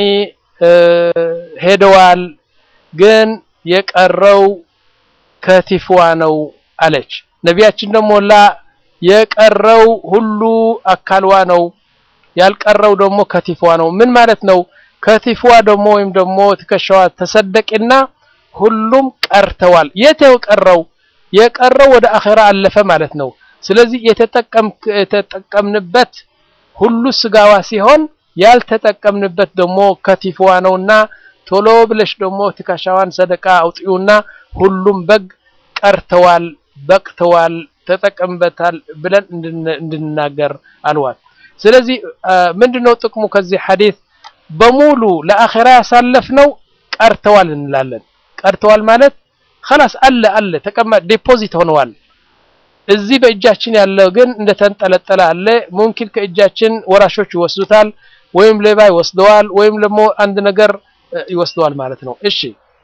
ሄደዋል፣ ግን የቀረው ከቲፍዋ ነው አለች። ነቢያችን ደግሞ ላ የቀረው ሁሉ አካልዋ ነው ያልቀረው ደግሞ ከቲፍዋ ነው። ምን ማለት ነው? ከቲፍዋ ደግሞ ወይም ደግሞ ትከሻዋ ተሰደቂና ሁሉም ቀርተዋል። የት የቀረው? የቀረው ወደ አኼራ አለፈ ማለት ነው። ስለዚህ የተጠቀምንበት ሁሉ ስጋዋ ሲሆን ያልተጠቀምንበት ደግሞ ከቲፍዋ ነውና ቶሎ ብለሽ ደግሞ ትከሻዋን ሰደቃ አውጥዩና ሁሉም በግ ቀርተዋል፣ በቅተዋል፣ ተጠቀምበታል ብለን እንድንናገር አልዋል። ስለዚህ ምንድነው ጥቅሙ ከዚህ ሐዲስ? በሙሉ ለአኼራ ያሳለፍነው ቀርተዋል እንላለን። ቀርተዋል ማለት خلاص አለ አለ ተቀማጭ ዲፖዚት ሆነዋል። እዚህ በእጃችን ያለው ግን እንደተንጠለጠለ አለ። ሙምኪን ከእጃችን ወራሾች ይወስዱታል፣ ወይም ሌባ ይወስደዋል፣ ወይም ደግሞ አንድ ነገር ይወስደዋል ማለት ነው። እሺ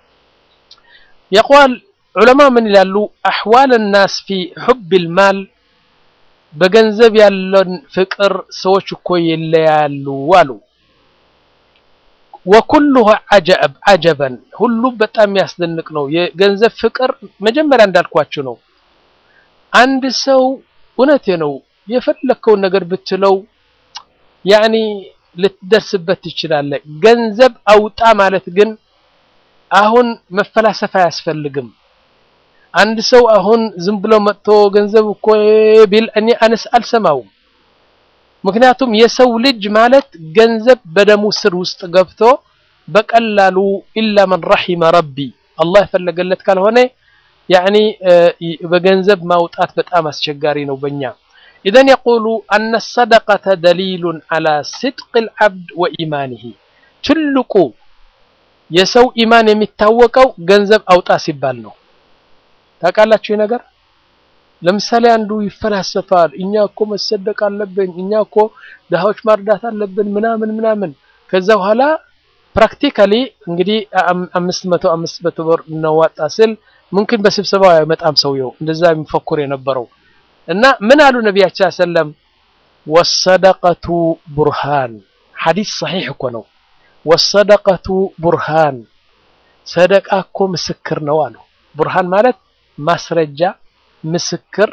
የቋል ዑለማ ምን ይላሉ? አሕዋል ናስ ፊ ሑብል ማል በገንዘብ ያለን ፍቅር ሰዎች እኮ ይለያሉ አሉ። ወኩሉሁ ዐጀብ ዐጀበን ሁሉ በጣም የሚያስደንቅ ነው። የገንዘብ ፍቅር መጀመሪያ እንዳልኳችሁ ነው። አንድ ሰው እውነቴ ነው የፈለከውን ነገር ብትለው ያኒ ልትደርስበት ትችላለህ። ገንዘብ አውጣ ማለት ግን አሁን መፈላሰፍ አያስፈልግም። አንድ ሰው አሁን ዝም ብሎ መጥቶ ገንዘብ እኮ ቢል እኔ አነስ አልሰማውም። ምክንያቱም የሰው ልጅ ማለት ገንዘብ በደሙ ስር ውስጥ ገብቶ በቀላሉ ኢላ መን ረሒመ ረቢ አላህ የፈለገለት ካልሆነ ያኒ በገንዘብ ማውጣት በጣም አስቸጋሪ ነው በእኛ ኢዘን የቁሉ አነ ሰደቀተ ደሊሉን ዐላ ስድቅ ልዓብድ ወኢማኒሂ ትልቁ የሰው ኢማን የሚታወቀው ገንዘብ አውጣ ሲባል ነው። ታውቃላችሁ ነገር ለምሳሌ አንዱ ይፈላሰፋል። እኛ እኮ መሰደቅ አለብን፣ እኛ እኮ ድሃዎች ማርዳት አለብን ምናምን ምናምን። ከዛ በኋላ ፕራክቲካሊ እንግዲህ አምስት መቶ አምስት መቶ ብር እናዋጣ ስል ሙምኪን በስብሰባው አይመጣም ሰውየው እንደዛ የሚፈኩር የነበረው እና ምን አሉ ነቢያችን ሰለም ወሰደቀቱ ቡርሃን ሐዲስ ሰሒሕ እኮ ነው። ወሰደቀቱ ቡርሃን ሰደቃ እኮ ምስክር ነው አሉ። ቡርሃን ማለት ማስረጃ ምስክር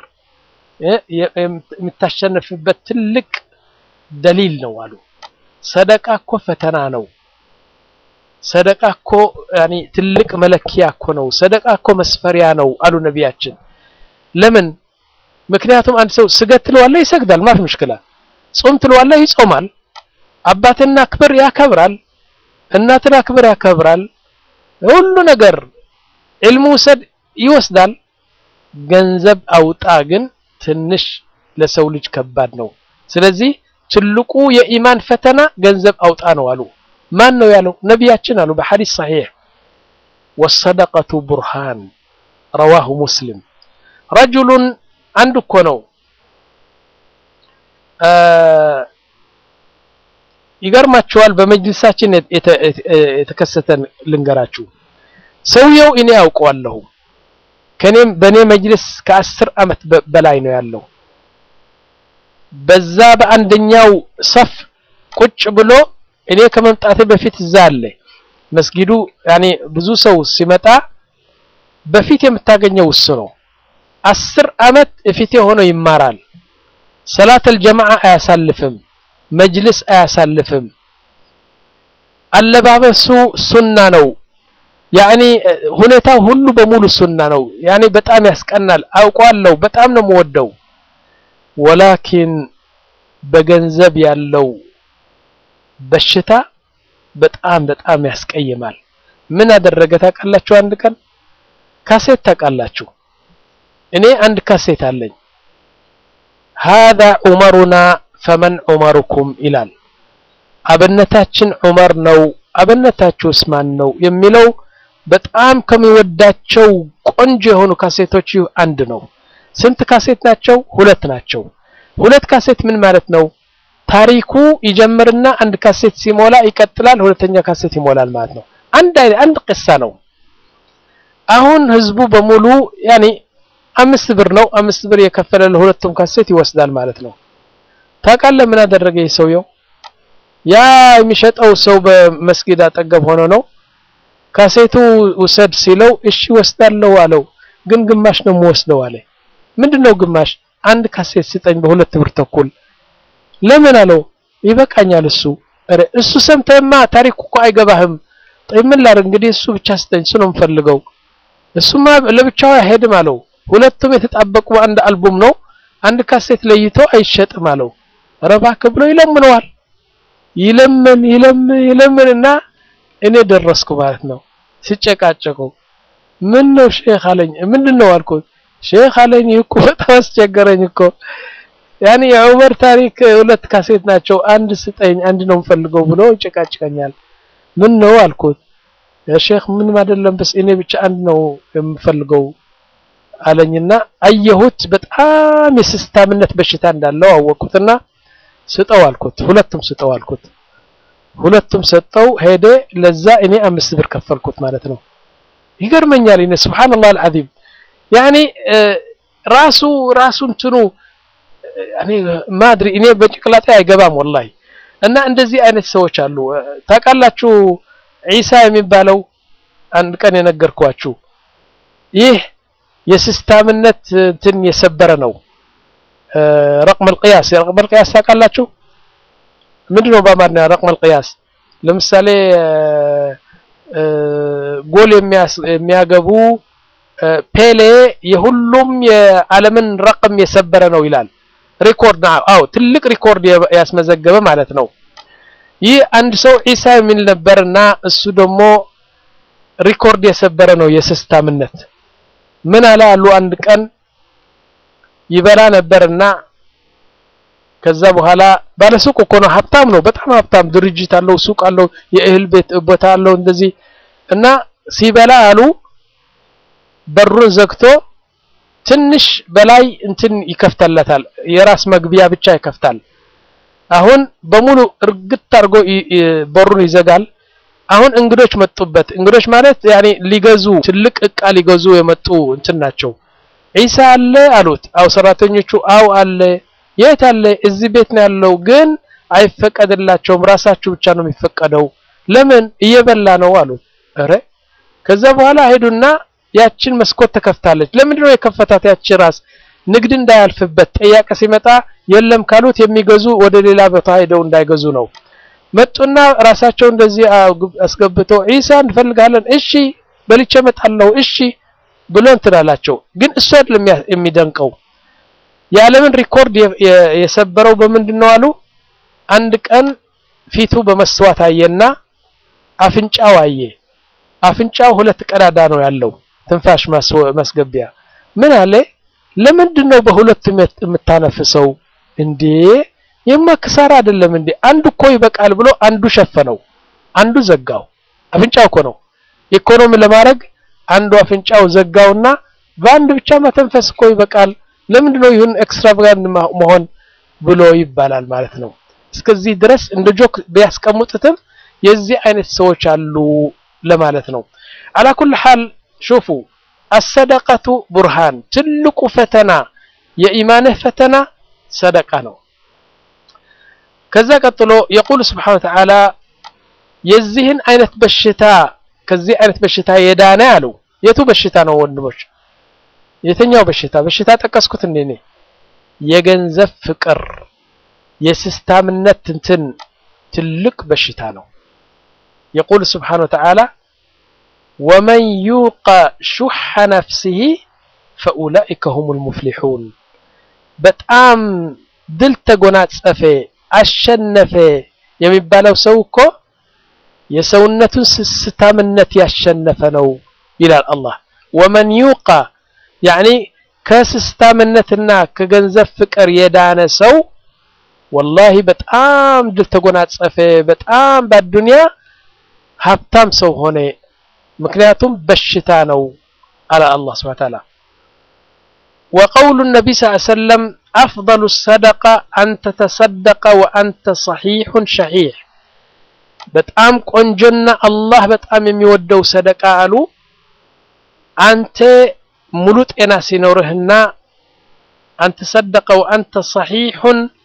የምታሸንፍበት ትልቅ ደሊል ነው አሉ። ሰደቃ እኮ ፈተና ነው። ሰደቃ እኮ ያኒ ትልቅ መለኪያ እኮ ነው። ሰደቃ እኮ መስፈሪያ ነው አሉ ነቢያችን። ለምን? ምክንያቱም አንድ ሰው ስገድ ትለዋለህ ይሰግዳል፣ ማፍ ምሽክላ። ጾም ትለዋለህ ይጾማል። አባትና አክብር ያከብራል፣ እናትን አክብር ያከብራል። ሁሉ ነገር ዕልሙ ውሰድ ይወስዳል። ገንዘብ አውጣ ግን ትንሽ ለሰው ልጅ ከባድ ነው። ስለዚህ ትልቁ የኢማን ፈተና ገንዘብ አውጣ ነው አሉ። ማን ነው ያለው? ነቢያችን አሉ በሐዲስ ሰሒሕ ወሰደቀቱ ቡርሃን ረዋሁ ሙስሊም። ረጁሉን አንድ እኮ ነው ይገርማችኋል። በመጅልሳችን የተከሰተን ልንገራችሁ። ሰውየው እኔ ያውቀዋለሁ ከኔም በኔ መጅልስ ከአስር ዓመት በላይ ነው ያለው። በዛ በአንደኛው ሰፍ ቁጭ ብሎ እኔ ከመምጣቴ በፊት እዛ አለ መስጊዱ። ያኔ ብዙ ሰው ሲመጣ በፊት የምታገኘው እሱ ነው። አስር ዓመት እፊቴ ሆኖ ይማራል። ሰላተል ጀማዓ አያሳልፍም፣ መጅልስ አያሳልፍም። አለባበሱ ሱና ነው። ያኔ ሁኔታው ሁሉ በሙሉ ሱና ነው። ያኔ በጣም ያስቀናል። አውቀዋለሁ፣ በጣም ነው የምወደው። ወላኪን በገንዘብ ያለው በሽታ በጣም በጣም ያስቀይማል። ምን አደረገ ታውቃላችሁ? አንድ ቀን ካሴት ታውቃላችሁ? እኔ አንድ ካሴት አለኝ። ሃዛ ዑመሩና ፈመን ዑመሩኩም ይላል። አብነታችን ዑመር ነው፣ አብነታችሁስ ማን ነው የሚለው በጣም ከሚወዳቸው ቆንጆ የሆኑ ካሴቶች አንድ ነው። ስንት ካሴት ናቸው? ሁለት ናቸው። ሁለት ካሴት ምን ማለት ነው? ታሪኩ ይጀምርና አንድ ካሴት ሲሞላ ይቀጥላል፣ ሁለተኛ ካሴት ይሞላል ማለት ነው። አንድ አንድ ቅሳ ነው። አሁን ህዝቡ በሙሉ ያኔ አምስት ብር ነው። አምስት ብር የከፈለ ለሁለቱም ካሴት ይወስዳል ማለት ነው። ታውቃለህ ምን አደረገ ይህ ሰውየው? ያ የሚሸጠው ሰው በመስጊድ አጠገብ ሆኖ ነው። ካሴቱ ውሰድ ሲለው እሺ ወስዳለሁ አለው። ግን ግማሽ ነው የምወስደው አለ። ምንድነው ግማሽ? አንድ ካሴት ስጠኝ በሁለት ብር ተኩል። ለምን አለው። ይበቃኛል እሱ ኧረ እሱ ሰምተህማ ታሪኩ እኮ አይገባህም። ጠይ ምን ላድርግ እንግዲህ እሱ ብቻ ስጠኝ፣ እሱ ነው የምፈልገው። እሱማ ለብቻው አይሄድም አለው። ሁለቱም የተጣበቁ አንድ አልቡም ነው። አንድ ካሴት ለይቶ አይሸጥም አለው። ኧረ እባክህ ብሎ ይለምነዋል። ይለምን ይለምን ይለምንና እኔ ደረስኩ ማለት ነው። ሲጨቃጨቁ ምን ነው ሼክ አለኝ። ምንድን ነው አልኩት። ሼክ አለኝ እኮ በጣም አስቸገረኝ እኮ ያኔ የዑመር ታሪክ ሁለት ካሴት ናቸው። አንድ ስጠኝ፣ አንድ ነው የምፈልገው ብሎ ይጨቃጭቀኛል። ምን ነው አልኩት። ሼክ ምንም አይደለም፣ በስ እኔ ብቻ አንድ ነው የምፈልገው አለኝና አየሁት። በጣም የስስታምነት በሽታ እንዳለው አወቅኩትና ስጠው አልኩት። ሁለቱም ስጠው አልኩት። ሁለቱም ሰጠው ሄደ። ለዛ እኔ አምስት ብር ከፈልኩት ማለት ነው። ይገርመኛል። እኔ ሱብሃንአላህ አልዓዚም ያኔ ራሱ ራሱ እንትኑ እኔ ማድሪ እኔ በጭቅላጤ አይገባም ወላሂ። እና እንደዚህ አይነት ሰዎች አሉ ታውቃላችሁ። ዒሳ የሚባለው አንድ ቀን የነገርኳችሁ ይህ የስስታምነት እንትን የሰበረ ነው። ረቅመል ቅያስ ረቅመል ቅያስ ታውቃላችሁ? ምንድን ነው በአማርኛ ረቅመል ቅያስ? ለምሳሌ ጎል የሚያገቡ ፔሌ የሁሉም የዓለምን ረቅም የሰበረ ነው ይላል። ሪኮርድ አዎ፣ ትልቅ ሪኮርድ ያስመዘገበ ማለት ነው። ይህ አንድ ሰው ዒሳ የሚል ነበርና እሱ ደግሞ ሪኮርድ የሰበረ ነው የስስታምነት። ምን አለ አሉ አንድ ቀን ይበላ ነበርና ከዛ በኋላ ባለሱቅ እኮ ነው፣ ሀብታም ነው፣ በጣም ሀብታም ድርጅት አለው፣ ሱቅ አለው፣ የእህል ቤት ቦታ አለው እንደዚህ እና ሲበላ አሉ በሩን ዘግቶ ትንሽ በላይ እንትን ይከፍተለታል፣ የራስ መግቢያ ብቻ ይከፍታል። አሁን በሙሉ እርግጥ አድርጎ በሩን ይዘጋል። አሁን እንግዶች መጡበት። እንግዶች ማለት ያኔ ሊገዙ ትልቅ እቃ ሊገዙ የመጡ እንትን ናቸው። ዒሳ አለ አሉት። አው ሰራተኞቹ አው አለ። የት አለ? እዚህ ቤት ነው ያለው፣ ግን አይፈቀድላቸውም። ራሳችሁ ብቻ ነው የሚፈቀደው። ለምን? እየበላ ነው አሉት። ኧረ ከዛ በኋላ ሄዱና ያችን መስኮት ተከፍታለች። ለምንድን ነው የከፈታት? ያቺ ራስ ንግድ እንዳያልፍበት ጠያቀ ሲመጣ የለም ካሉት የሚገዙ ወደ ሌላ ቦታ ሄደው እንዳይገዙ ነው። መጡና ራሳቸው እንደዚህ አስገብተው ዒሳ እንፈልጋለን፣ እሺ በልቼ እመጣለሁ፣ እሺ ብሎ እንትን አላቸው። ግን እሱ አይደለም የሚደንቀው የዓለምን ሪኮርድ የሰበረው በምንድን ነው አሉ። አንድ ቀን ፊቱ በመስተዋት አየና አፍንጫው አየ። አፍንጫው ሁለት ቀዳዳ ነው ያለው ትንፋሽ ማስገቢያ። ምን አለ? ለምንድን ነው በሁለቱም የምታነፍሰው እንዴ? የማ ክሳራ አይደለም እንዴ? አንዱ እኮ ይበቃል ብሎ አንዱ ሸፈነው፣ አንዱ ዘጋው። አፍንጫው እኮ ነው ኢኮኖሚ ለማድረግ አንዱ አፍንጫው ዘጋውና በአንድ ብቻ መተንፈስ እኮ ይበቃል። ለምንድን ነው ይሁን ኤክስትራቫጋንት መሆን ብሎ ይባላል ማለት ነው። እስከዚህ ድረስ እንደ ጆክ ቢያስቀምጡትም የዚህ አይነት ሰዎች አሉ ለማለት ነው። አላ ኩል ሐል ሹፉ አሰደቀቱ ቡርሃን ትልቁ ፈተና የኢማንህ ፈተና ሰደቃ ነው። ከዛ ቀጥሎ የቁል ስብሓነ ወተዓላ የዚህን አይነት በሽታ ከዚህ አይነት በሽታ የዳነ አሉ። የቱ በሽታ ነው ወንድሞች? የተኛው በሽታ በሽታ ጠቀስኩት እንዴ እኔ የገንዘብ ፍቅር የስስታምነት እንትን ትልቅ በሽታ ነው። የቁል ስብሓነ ወተዓላ ወመን ዩቀ ሹሐ ነፍሲሂ ፈኡላኢከ ሁሙል ሙፍሊሑን በጣም ድል ተጎናጸፈ አሸነፈ የሚባለው ሰው እኮ የሰውነቱን ስስታምነት ያሸነፈ ነው ይላል አላህ። ወመን ዩቃ ያኒ ከስስታምነትና ከገንዘብ ፍቅር የዳነ ሰው ወላሂ በጣም ድል ተጎናጸፈ፣ በጣም በአዱንያ ሀብታም ሰው ሆነ። ምክንያቱም በሽታ ነው አለ አላህ ሱብሓነሁ ወተዓላ። ወቀውሉ ነቢይ ሰለላሁ ዐለይሂ ወሰለም አፍደሉ ሰደቃ አን ተተሰደቀ ወአንተ ሰሒሑን ሸሒሕ በጣም ቆንጆና አላህ በጣም የሚወደው ሰደቃ አሉ አንተ ሙሉ ጤና ሲኖርህና አንተ ሰደቀ ወአንተ ሰሒሑን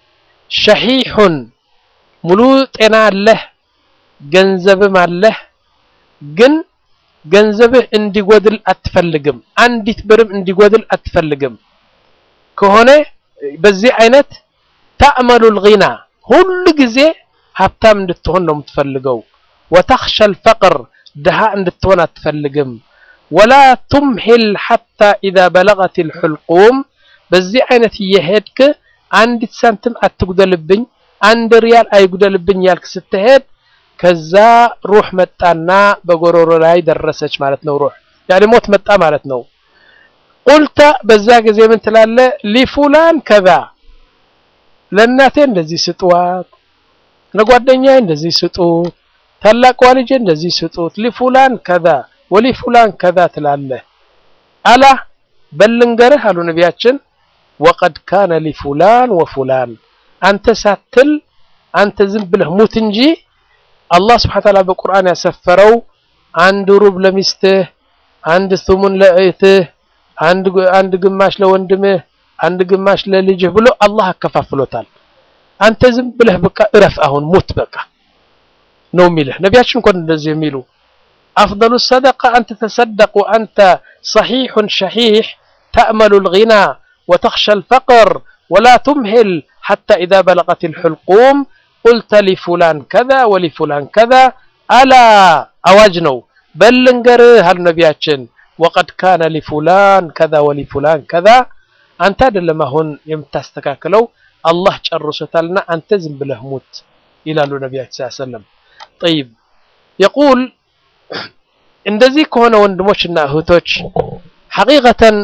ሸሒሑን ሙሉ ጤና አለህ፣ ገንዘብም አለህ፣ ግን ገንዘብህ እንዲጎድል አትፈልግም። አንዲት ብርም እንዲጎድል አትፈልግም። ከሆነ በዚህ አይነት ተዕመሉል ጊና ሁሉ ጊዜ ሀብታም እንድትሆን ነው የምትፈልገው። ወተኽሸል ፈቅር ድሃ እንድትሆን አትፈልግም። ወላ ቱምሂል ሐታ ኢዛ በለገቲል ሑልቁም በዚህ አይነት እየሄድክ አንዲት ሳንቲም አትጉደልብኝ፣ አንድ ሪያል አይጉደልብኝ ያልክ ስትሄድ ከዛ ሩህ መጣና በጎሮሮ ላይ ደረሰች ማለት ነው። ሩህ ያኔ ሞት መጣ ማለት ነው። ቁልተ በዛ ጊዜ ምን ትላለህ? ሊፉላን ከዛ ለእናቴ እንደዚህ ስጡዋት፣ ለጓደኛዬ እንደዚህ ስጡት፣ ታላቋ ልጄ እንደዚህ ስጡት፣ ሊፉላን ከዛ ወሊፉላን ከዛ ትላለህ። አላ በልንገርህ አሉ ነቢያችን ወቀድ ካነ ሊፉላን ወፉላን አንተ ሳትል አንተ ዝም ብለህ ሙት እንጂ አላህ ስብሐነ ወተዓላ በቁርአን ያሰፈረው አንድ ሩብ ለሚስትህ፣ አንድ ሱሙን ለእህትህ፣ አንድ ግማሽ ለወንድምህ፣ አንድ ግማሽ ለልጅህ ብሎ አላህ አከፋፍሎታል። አንተ ዝም ብለህ በቃ እረፍ፣ አሁን ሙት በቃ ነው የሚልህ ነቢያችን እንኳን እንደዚህ የሚሉ አፍደሉ ሰደቃ አንተ ተሰደቅ ወአንተ ሰሒሑን ሸሒሕ ተእመሉል ጊና ወተኽሸል ፈቅር ወላ ቱምሂል ሐታ ኢዛ በለገቲል ሑልቁም ቁልተ ሊፉላን ከዛ ወሊፉላን ከዛ አላ አዋጅ ነው በል ልንገርህ አሉ ነቢያችን ወቀድ ካነ ሊፉላን ከዛ ወሊፉላን ከዛ አንተ አይደለም አሁን የምታስተካክለው አላህ ጨርሶታልና አንተ ዝም ብለህ ሙት ይላሉ ነቢያችን ሰለላሁ ዐለይሂ ወሰለም ጠይብ የቁል እንደዚህ ከሆነ ወንድሞችና እህቶች ሐቂቀተን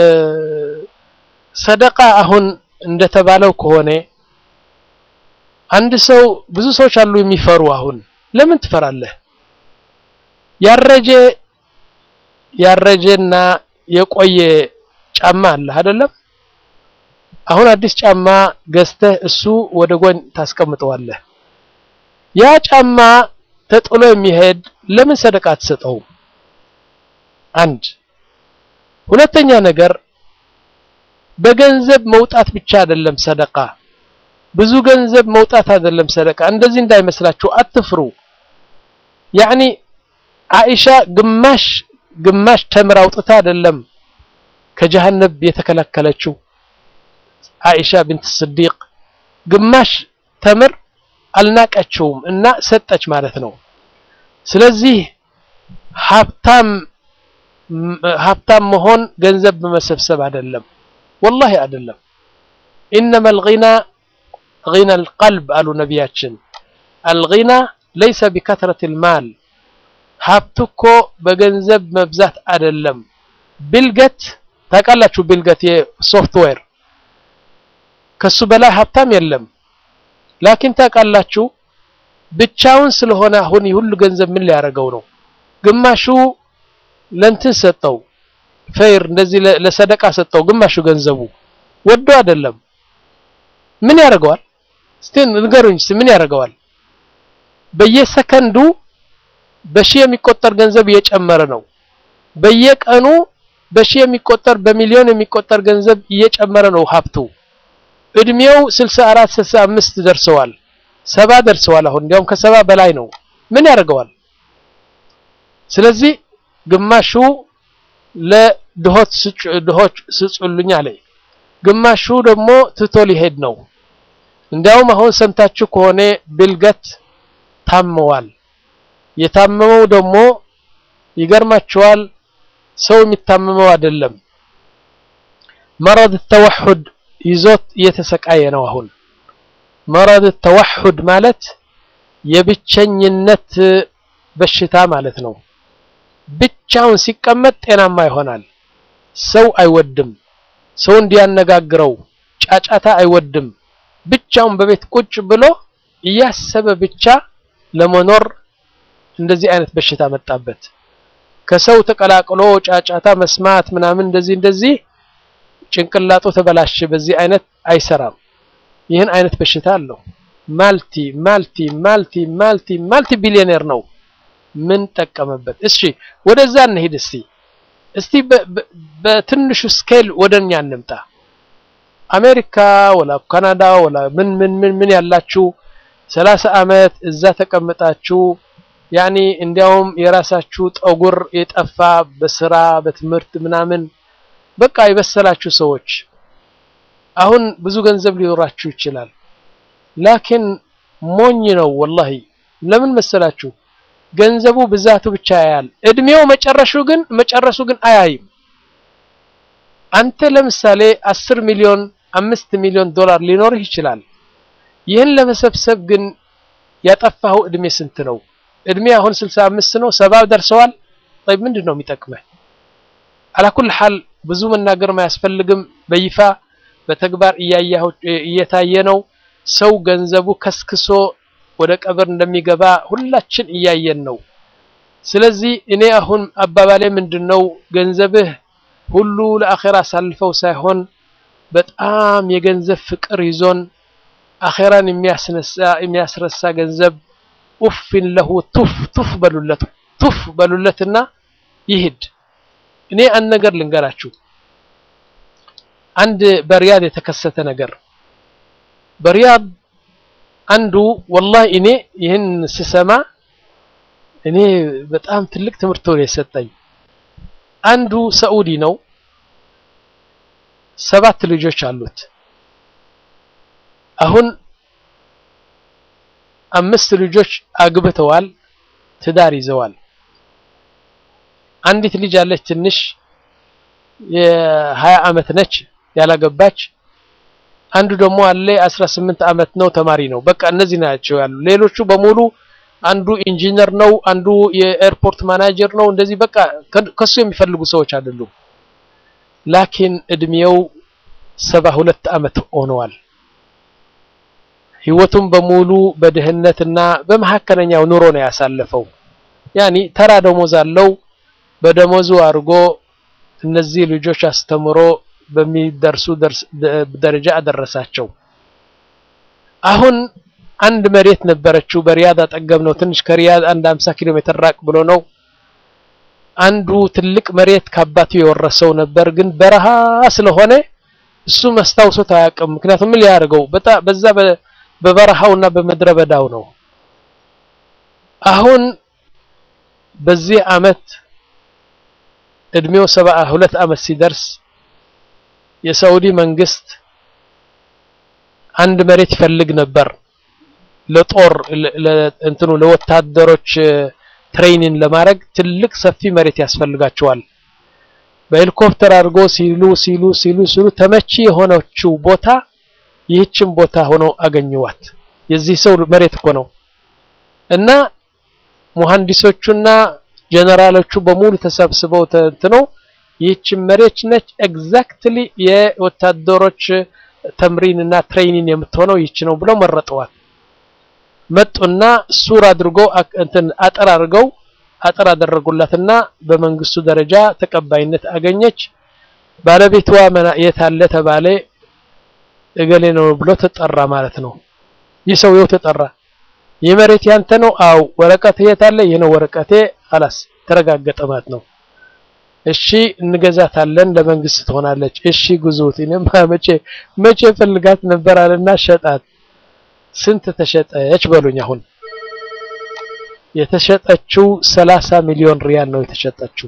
ሰደቃ አሁን እንደተባለው ከሆነ አንድ ሰው ብዙ ሰዎች አሉ የሚፈሩ። አሁን ለምን ትፈራለህ? ያረጀ ያረጀና የቆየ ጫማ አለ አይደለም? አሁን አዲስ ጫማ ገዝተህ እሱ ወደ ጎን ታስቀምጠዋለህ። ያ ጫማ ተጥሎ የሚሄድ ለምን ሰደቃ አትሰጠውም? አንድ ሁለተኛ ነገር በገንዘብ መውጣት ብቻ አይደለም ሰደቃ ብዙ ገንዘብ መውጣት አይደለም ሰደቃ። እንደዚህ እንዳይመስላችሁ አትፍሩ። ያኒ አይሻ ግማሽ ግማሽ ተምር አውጥታ አይደለም ከጀሃነብ የተከለከለችው አይሻ ቢንት ስዲቅ ግማሽ ተምር አልናቀችውም እና ሰጠች ማለት ነው። ስለዚህ ሀብታም ሀብታም መሆን ገንዘብ በመሰብሰብ አይደለም፣ ወላሂ አይደለም። ኢነመል ጊና ጊና አልቀልብ አሉ ነቢያችን። አልጊና ለይሰ ቢከትረት ልማል ሀብት እኮ በገንዘብ መብዛት አይደለም። ቢልገት ታውቃላችሁ፣ ቢልገት የሶፍትዌር ከሱ በላይ ሀብታም የለም። ላኪን ታውቃላችሁ ብቻውን ስለሆነ አሁን ሁሉ ገንዘብ ምን ሊያደርገው ነው? ግማሹ ለእንትን ሰጠው፣ ፈይር እንደዚህ ለሰደቃ ሰጠው። ግማሹ ገንዘቡ ወዶ አይደለም። ምን ያደርገዋል? እስቲ ንገሩኝ፣ ምን ያደርገዋል? በየሰከንዱ በሺህ የሚቆጠር ገንዘብ እየጨመረ ነው። በየቀኑ በሺህ የሚቆጠር በሚሊዮን የሚቆጠር ገንዘብ እየጨመረ ነው ሀብቱ። እድሜው 64 65 ደርሰዋል፣ ሰባ ደርሰዋል። አሁን እንዲያውም ከሰባ በላይ ነው። ምን ያደርገዋል? ስለዚህ ግማሹ ለድሆች ድሆች ስጹልኝ አለ፣ ግማሹ ደግሞ ትቶ ሊሄድ ነው። እንዲያውም አሁን ሰምታችሁ ከሆነ ቢልገት ታመዋል። የታመመው ደግሞ ይገርማችኋል፣ ሰው የሚታመመው አይደለም፣ መረድ ተወሑድ ይዞት እየተሰቃየ ነው። አሁን መረድ ተወሑድ ማለት የብቸኝነት በሽታ ማለት ነው። ብቻውን ሲቀመጥ ጤናማ ይሆናል። ሰው አይወድም፣ ሰው እንዲያነጋግረው ጫጫታ አይወድም። ብቻውን በቤት ቁጭ ብሎ እያሰበ ብቻ ለመኖር እንደዚህ አይነት በሽታ መጣበት። ከሰው ተቀላቅሎ ጫጫታ መስማት ምናምን እንደዚህ እንደዚህ ጭንቅላቱ ተበላሸ። በዚህ አይነት አይሰራም። ይህን አይነት በሽታ አለው። ማልቲ ማልቲ ማልቲ ማልቲ ማልቲ ቢሊዮኔር ነው። ምን ጠቀመበት? እሺ ወደዛ እንሂድ። እስቲ እስቲ በትንሹ ስኬል ወደኛ እንምጣ። አሜሪካ ወላ ካናዳ ወላ ምን ምን ምን ምን ያላችሁ ሰላሳ አመት እዛ ተቀምጣችሁ ያኒ እንዲያውም የራሳችሁ ጠጉር የጠፋ በስራ በትምህርት ምናምን በቃ የበሰላችሁ ሰዎች አሁን ብዙ ገንዘብ ሊኖራችሁ ይችላል። ላኪን ሞኝ ነው ወላሂ። ለምን መሰላችሁ? ገንዘቡ ብዛቱ ብቻ ያያል። እድሜው መጨረሹ ግን መጨረሱ ግን አያይም። አንተ ለምሳሌ አስር ሚሊዮን አምስት ሚሊዮን ዶላር ሊኖርህ ይችላል። ይህን ለመሰብሰብ ግን ያጠፋኸው እድሜ ስንት ነው? እድሜ አሁን ስልሳ አምስት ነው፣ ሰባ ደርሰዋል። ጠይብ ምንድን ነው የሚጠቅመህ? አላኩል ሐል ብዙ መናገር አያስፈልግም። በይፋ በተግባር እያያሁ እየታየ ነው። ሰው ገንዘቡ ከስክሶ ወደ ቀብር እንደሚገባ ሁላችን እያየን ነው። ስለዚህ እኔ አሁን አባባሌ ምንድነው ገንዘብህ ሁሉ ለአኼራ አሳልፈው ሳይሆን በጣም የገንዘብ ፍቅር ይዞን አኼራን የሚያስነሳ የሚያስረሳ ገንዘብ ኡፍን ለሁ ቱፍ ቱፍ በሉለት ቱፍ በሉለትና ይሂድ። እኔ አንድ ነገር ልንገራችሁ። አንድ በሪያድ የተከሰተ ነገር በሪያድ አንዱ ወላሂ እኔ ይህን ስሰማ እኔ በጣም ትልቅ ትምህርት ነው የሰጠኝ። አንዱ ሰዑዲ ነው። ሰባት ልጆች አሉት። አሁን አምስት ልጆች አግብተዋል፣ ትዳር ይዘዋል። አንዲት ልጅ አለች ትንሽ የሀያ አመት ነች ያላገባች። አንዱ ደግሞ አለ 18 አመት ነው ተማሪ ነው። በቃ እነዚህ ናቸው ያሉ። ሌሎቹ በሙሉ አንዱ ኢንጂነር ነው፣ አንዱ የኤርፖርት ማናጀር ነው። እንደዚህ በቃ ከሱ የሚፈልጉ ሰዎች አይደሉም። ላኪን እድሜው ሰባ ሁለት አመት ሆነዋል። ህይወቱም በሙሉ በድህነትና በመካከለኛው ኑሮ ነው ያሳለፈው። ያኒ ተራ ደሞዝ አለው። በደሞዙ አድርጎ እነዚህ ልጆች አስተምሮ በሚደርሱ ደረጃ አደረሳቸው። አሁን አንድ መሬት ነበረችው በሪያድ አጠገብ ነው። ትንሽ ከሪያድ አንድ 50 ኪሎ ሜትር ራቅ ብሎ ነው። አንዱ ትልቅ መሬት ከአባቱ የወረሰው ነበር፣ ግን በረሃ ስለሆነ እሱ መስታውሶት አያውቅም። ምክንያቱም ምን ሊያደርገው በዛ በበረሃውና በምድረ በዳው ነው። አሁን በዚህ አመት እድሜው ሰባ ሁለት አመት ሲደርስ የሳውዲ መንግስት አንድ መሬት ይፈልግ ነበር ለጦር እንትኑ ለወታደሮች ትሬኒንግ ለማድረግ ትልቅ ሰፊ መሬት ያስፈልጋቸዋል። በሄሊኮፕተር አድርጎ ሲሉ ሲሉ ሲሉ ሲሉ ተመቺ የሆነችው ቦታ ይህችን ቦታ ሆኖ አገኘዋት። የዚህ ሰው መሬት እኮ ነው እና ሙሐንዲሶቹና ጀነራሎቹ በሙሉ ተሰብስበው ተንትነው ይህችን መሬት ነች ኤግዛክትሊ የወታደሮች ተምሪን እና ትሬኒንግ የምትሆነው ይህች ነው ብለው መረጠዋት። መጡና ሱር አድርጎ እንትን አጥር አድርገው አጥር አደረጉላትና በመንግስቱ ደረጃ ተቀባይነት አገኘች። ባለቤቷ የት አለ ተባለ። እገሌ ነው ብሎ ተጠራ ማለት ነው። ይህ ሰውየው ተጠራ። ይህ መሬት ያንተ ነው? አው ወረቀት የት አለ? ይህ ነው ወረቀቴ። አላስ ተረጋገጠ ማለት ነው። እሺ እንገዛታለን፣ ለመንግስት ትሆናለች። እሺ ጉዙት። እኔማ መቼ መቼ ፈልጋት ነበር አለና ሸጣት። ስንት ተሸጠች በሉኝ። አሁን የተሸጠችው ሰላሳ ሚሊዮን ሪያል ነው የተሸጠችው።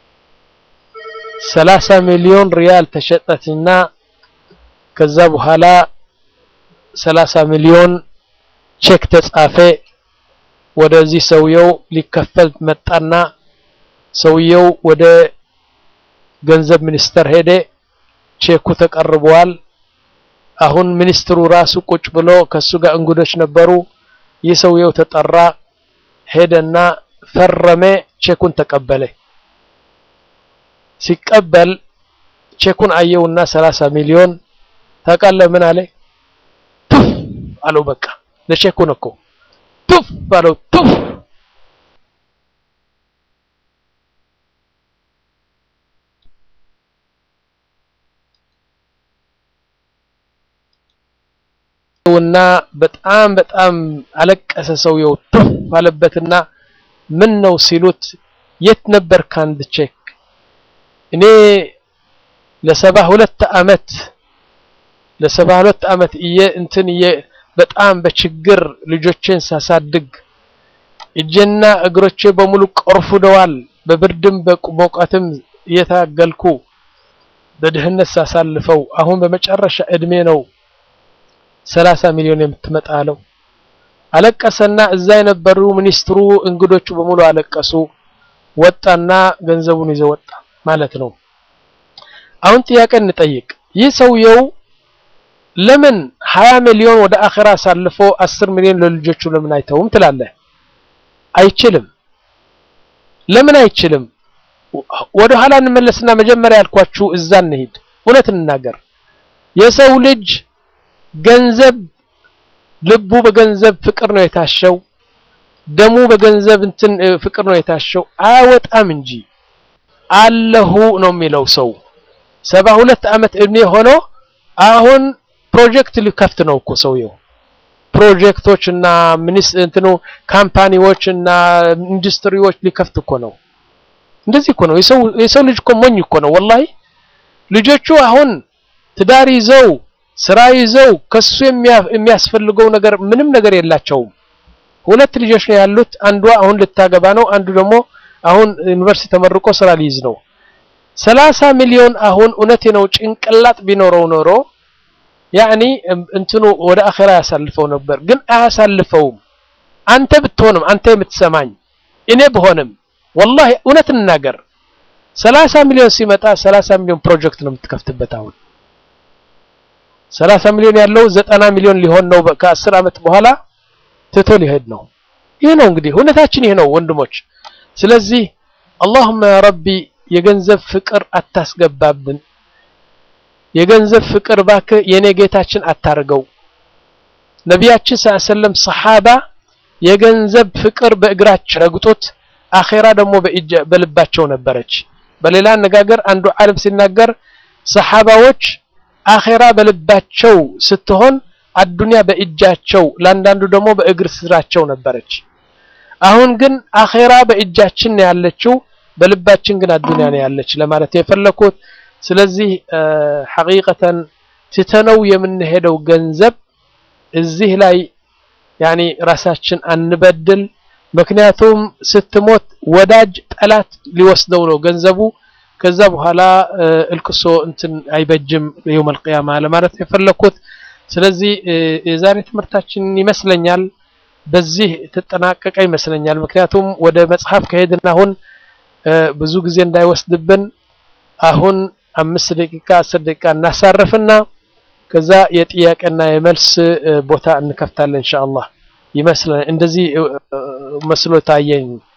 ሰላሳ ሚሊዮን ሪያል ተሸጠችና ከዛ በኋላ ሰላሳ ሚሊዮን ቼክ ተጻፈ። ወደዚህ ሰውየው ሊከፈል መጣና ሰውየው ወደ ገንዘብ ሚኒስተር ሄደ። ቼኩ ተቀርበዋል። አሁን ሚኒስትሩ ራሱ ቁጭ ብሎ ከሱ ጋር እንግዶች ነበሩ። ይህ ሰውየው ተጠራ። ሄደና ፈረመ። ቼኩን ተቀበለ። ሲቀበል ቼኩን አየውና ሰላሳ ሚሊዮን ታውቃለህ ምን አለ? ቱፍ አለው። በቃ ለቼኩን እኮ ቱፍ አለው። ቱፍ እና በጣም በጣም አለቀሰ ሰውየው። ቱፍ አለበትና ምን ነው ሲሉት የት ነበር ካንድ ቼክ እኔ ለሰባ ሁለት አመት ለሰባ ሁለት ዓመት እየ እንትን እየ በጣም በችግር ልጆቼን ሳሳድግ እጄና እግሮቼ በሙሉ ቆርፉደዋል። በብርድም በሙቀትም እየታገልኩ በድህነት ሳሳልፈው አሁን በመጨረሻ እድሜ ነው ሰላሳ ሚሊዮን የምትመጣ አለው። አለቀሰና እዛ የነበሩ ሚኒስትሩ እንግዶቹ በሙሉ አለቀሱ። ወጣና ገንዘቡን ይዘው ወጣ ማለት ነው። አሁን ጥያቄ እንጠይቅ። ይህ ሰውየው ለምን ሀያ ሚሊዮን ወደ አኺራ አሳልፎ አስር ሚሊዮን ለልጆቹ ለምን አይተውም ትላለህ? አይችልም። ለምን አይችልም? ወደ ኋላ እንመለስና መጀመሪያ ያልኳችሁ እዛ እንሂድ። እውነት እንናገር። የሰው ልጅ ገንዘብ ልቡ በገንዘብ ፍቅር ነው የታሸው። ደሙ በገንዘብ እንትን ፍቅር ነው የታሸው። አያወጣም እንጂ አለሁ ነው የሚለው ሰው ሰባ ሁለት ዓመት እድሜ ሆኖ አሁን ፕሮጀክት ሊከፍት ነው እኮ ሰውየው። ፕሮጀክቶች እና ሚኒስ እንትኑ ካምፓኒዎች እና ኢንዱስትሪዎች ሊከፍት እኮ ነው። እንደዚህ እኮ ነው የሰው የሰው ልጅ እኮ ሞኝ እኮ ነው ወላሂ። ልጆቹ አሁን ትዳር ይዘው ስራ ይዘው ከሱ የሚያስፈልገው ነገር ምንም ነገር የላቸውም። ሁለት ልጆች ነው ያሉት። አንዷ አሁን ልታገባ ነው። አንዱ ደግሞ አሁን ዩኒቨርሲቲ ተመርቆ ስራ ሊይዝ ነው። ሰላሳ ሚሊዮን አሁን እውነቴ ነው ጭንቅላት ቢኖረው ኖሮ ያኒ እንትኑ ወደ አኺራ ያሳልፈው ነበር፣ ግን አያሳልፈውም። አንተ ብትሆንም አንተ የምትሰማኝ እኔ ብሆንም ወላሂ እውነት እንናገር ሰላሳ ሚሊዮን ሲመጣ ሰላሳ ሚሊዮን ፕሮጀክት ነው የምትከፍትበት አሁን ሰላሳ ሚሊዮን ያለው ዘጠና ሚሊዮን ሊሆን ነው ከአስር ዓመት በኋላ ትቶ ሊሄድ ነው። ይህ ነው እንግዲህ እውነታችን ይህ ነው ወንድሞች። ስለዚህ አላሁመ ያ ረቢ የገንዘብ ፍቅር አታስገባብን። የገንዘብ ፍቅር እባክህ የኔ ጌታችን አታርገው። ነቢያችን ሰለላሁ ዐለይሂ ወሰለም ሰሓባ የገንዘብ ፍቅር በእግራቸው ረግጦት አኼራ ደግሞ በልባቸው ነበረች። በሌላ አነጋገር አንዱ ዓለም ሲናገር ሰሓባዎች አኼራ በልባቸው ስትሆን አዱንያ በእጃቸው ለአንዳንዱ ደግሞ በእግር ስራቸው ነበረች። አሁን ግን አኼራ በእጃችን ነው ያለችው፣ በልባችን ግን አዱንያ ነው ያለች ለማለት የፈለኩት። ስለዚህ ሐቂቀተን ትተነው የምንሄደው ገንዘብ እዚህ ላይ ያኒ ራሳችን አንበድል። ምክንያቱም ስትሞት ወዳጅ ጠላት ሊወስደው ነው ገንዘቡ። ከዛ በኋላ እልቅሶ እንትን አይበጅም የውመል ቂያማ ለማለት የፈለኩት። ስለዚህ የዛሬ ትምህርታችን ይመስለኛል በዚህ ተጠናቀቀ ይመስለኛል። ምክንያቱም ወደ መጽሐፍ ከሄድን አሁን ብዙ ጊዜ እንዳይወስድብን አሁን አምስት ደቂቃ አስር ደቂቃ እናሳርፍና ከዛ የጥያቄና የመልስ ቦታ እንከፍታለን ኢንሻአላህ። ይመስለኛል እንደዚህ መስሎ ታየኝ።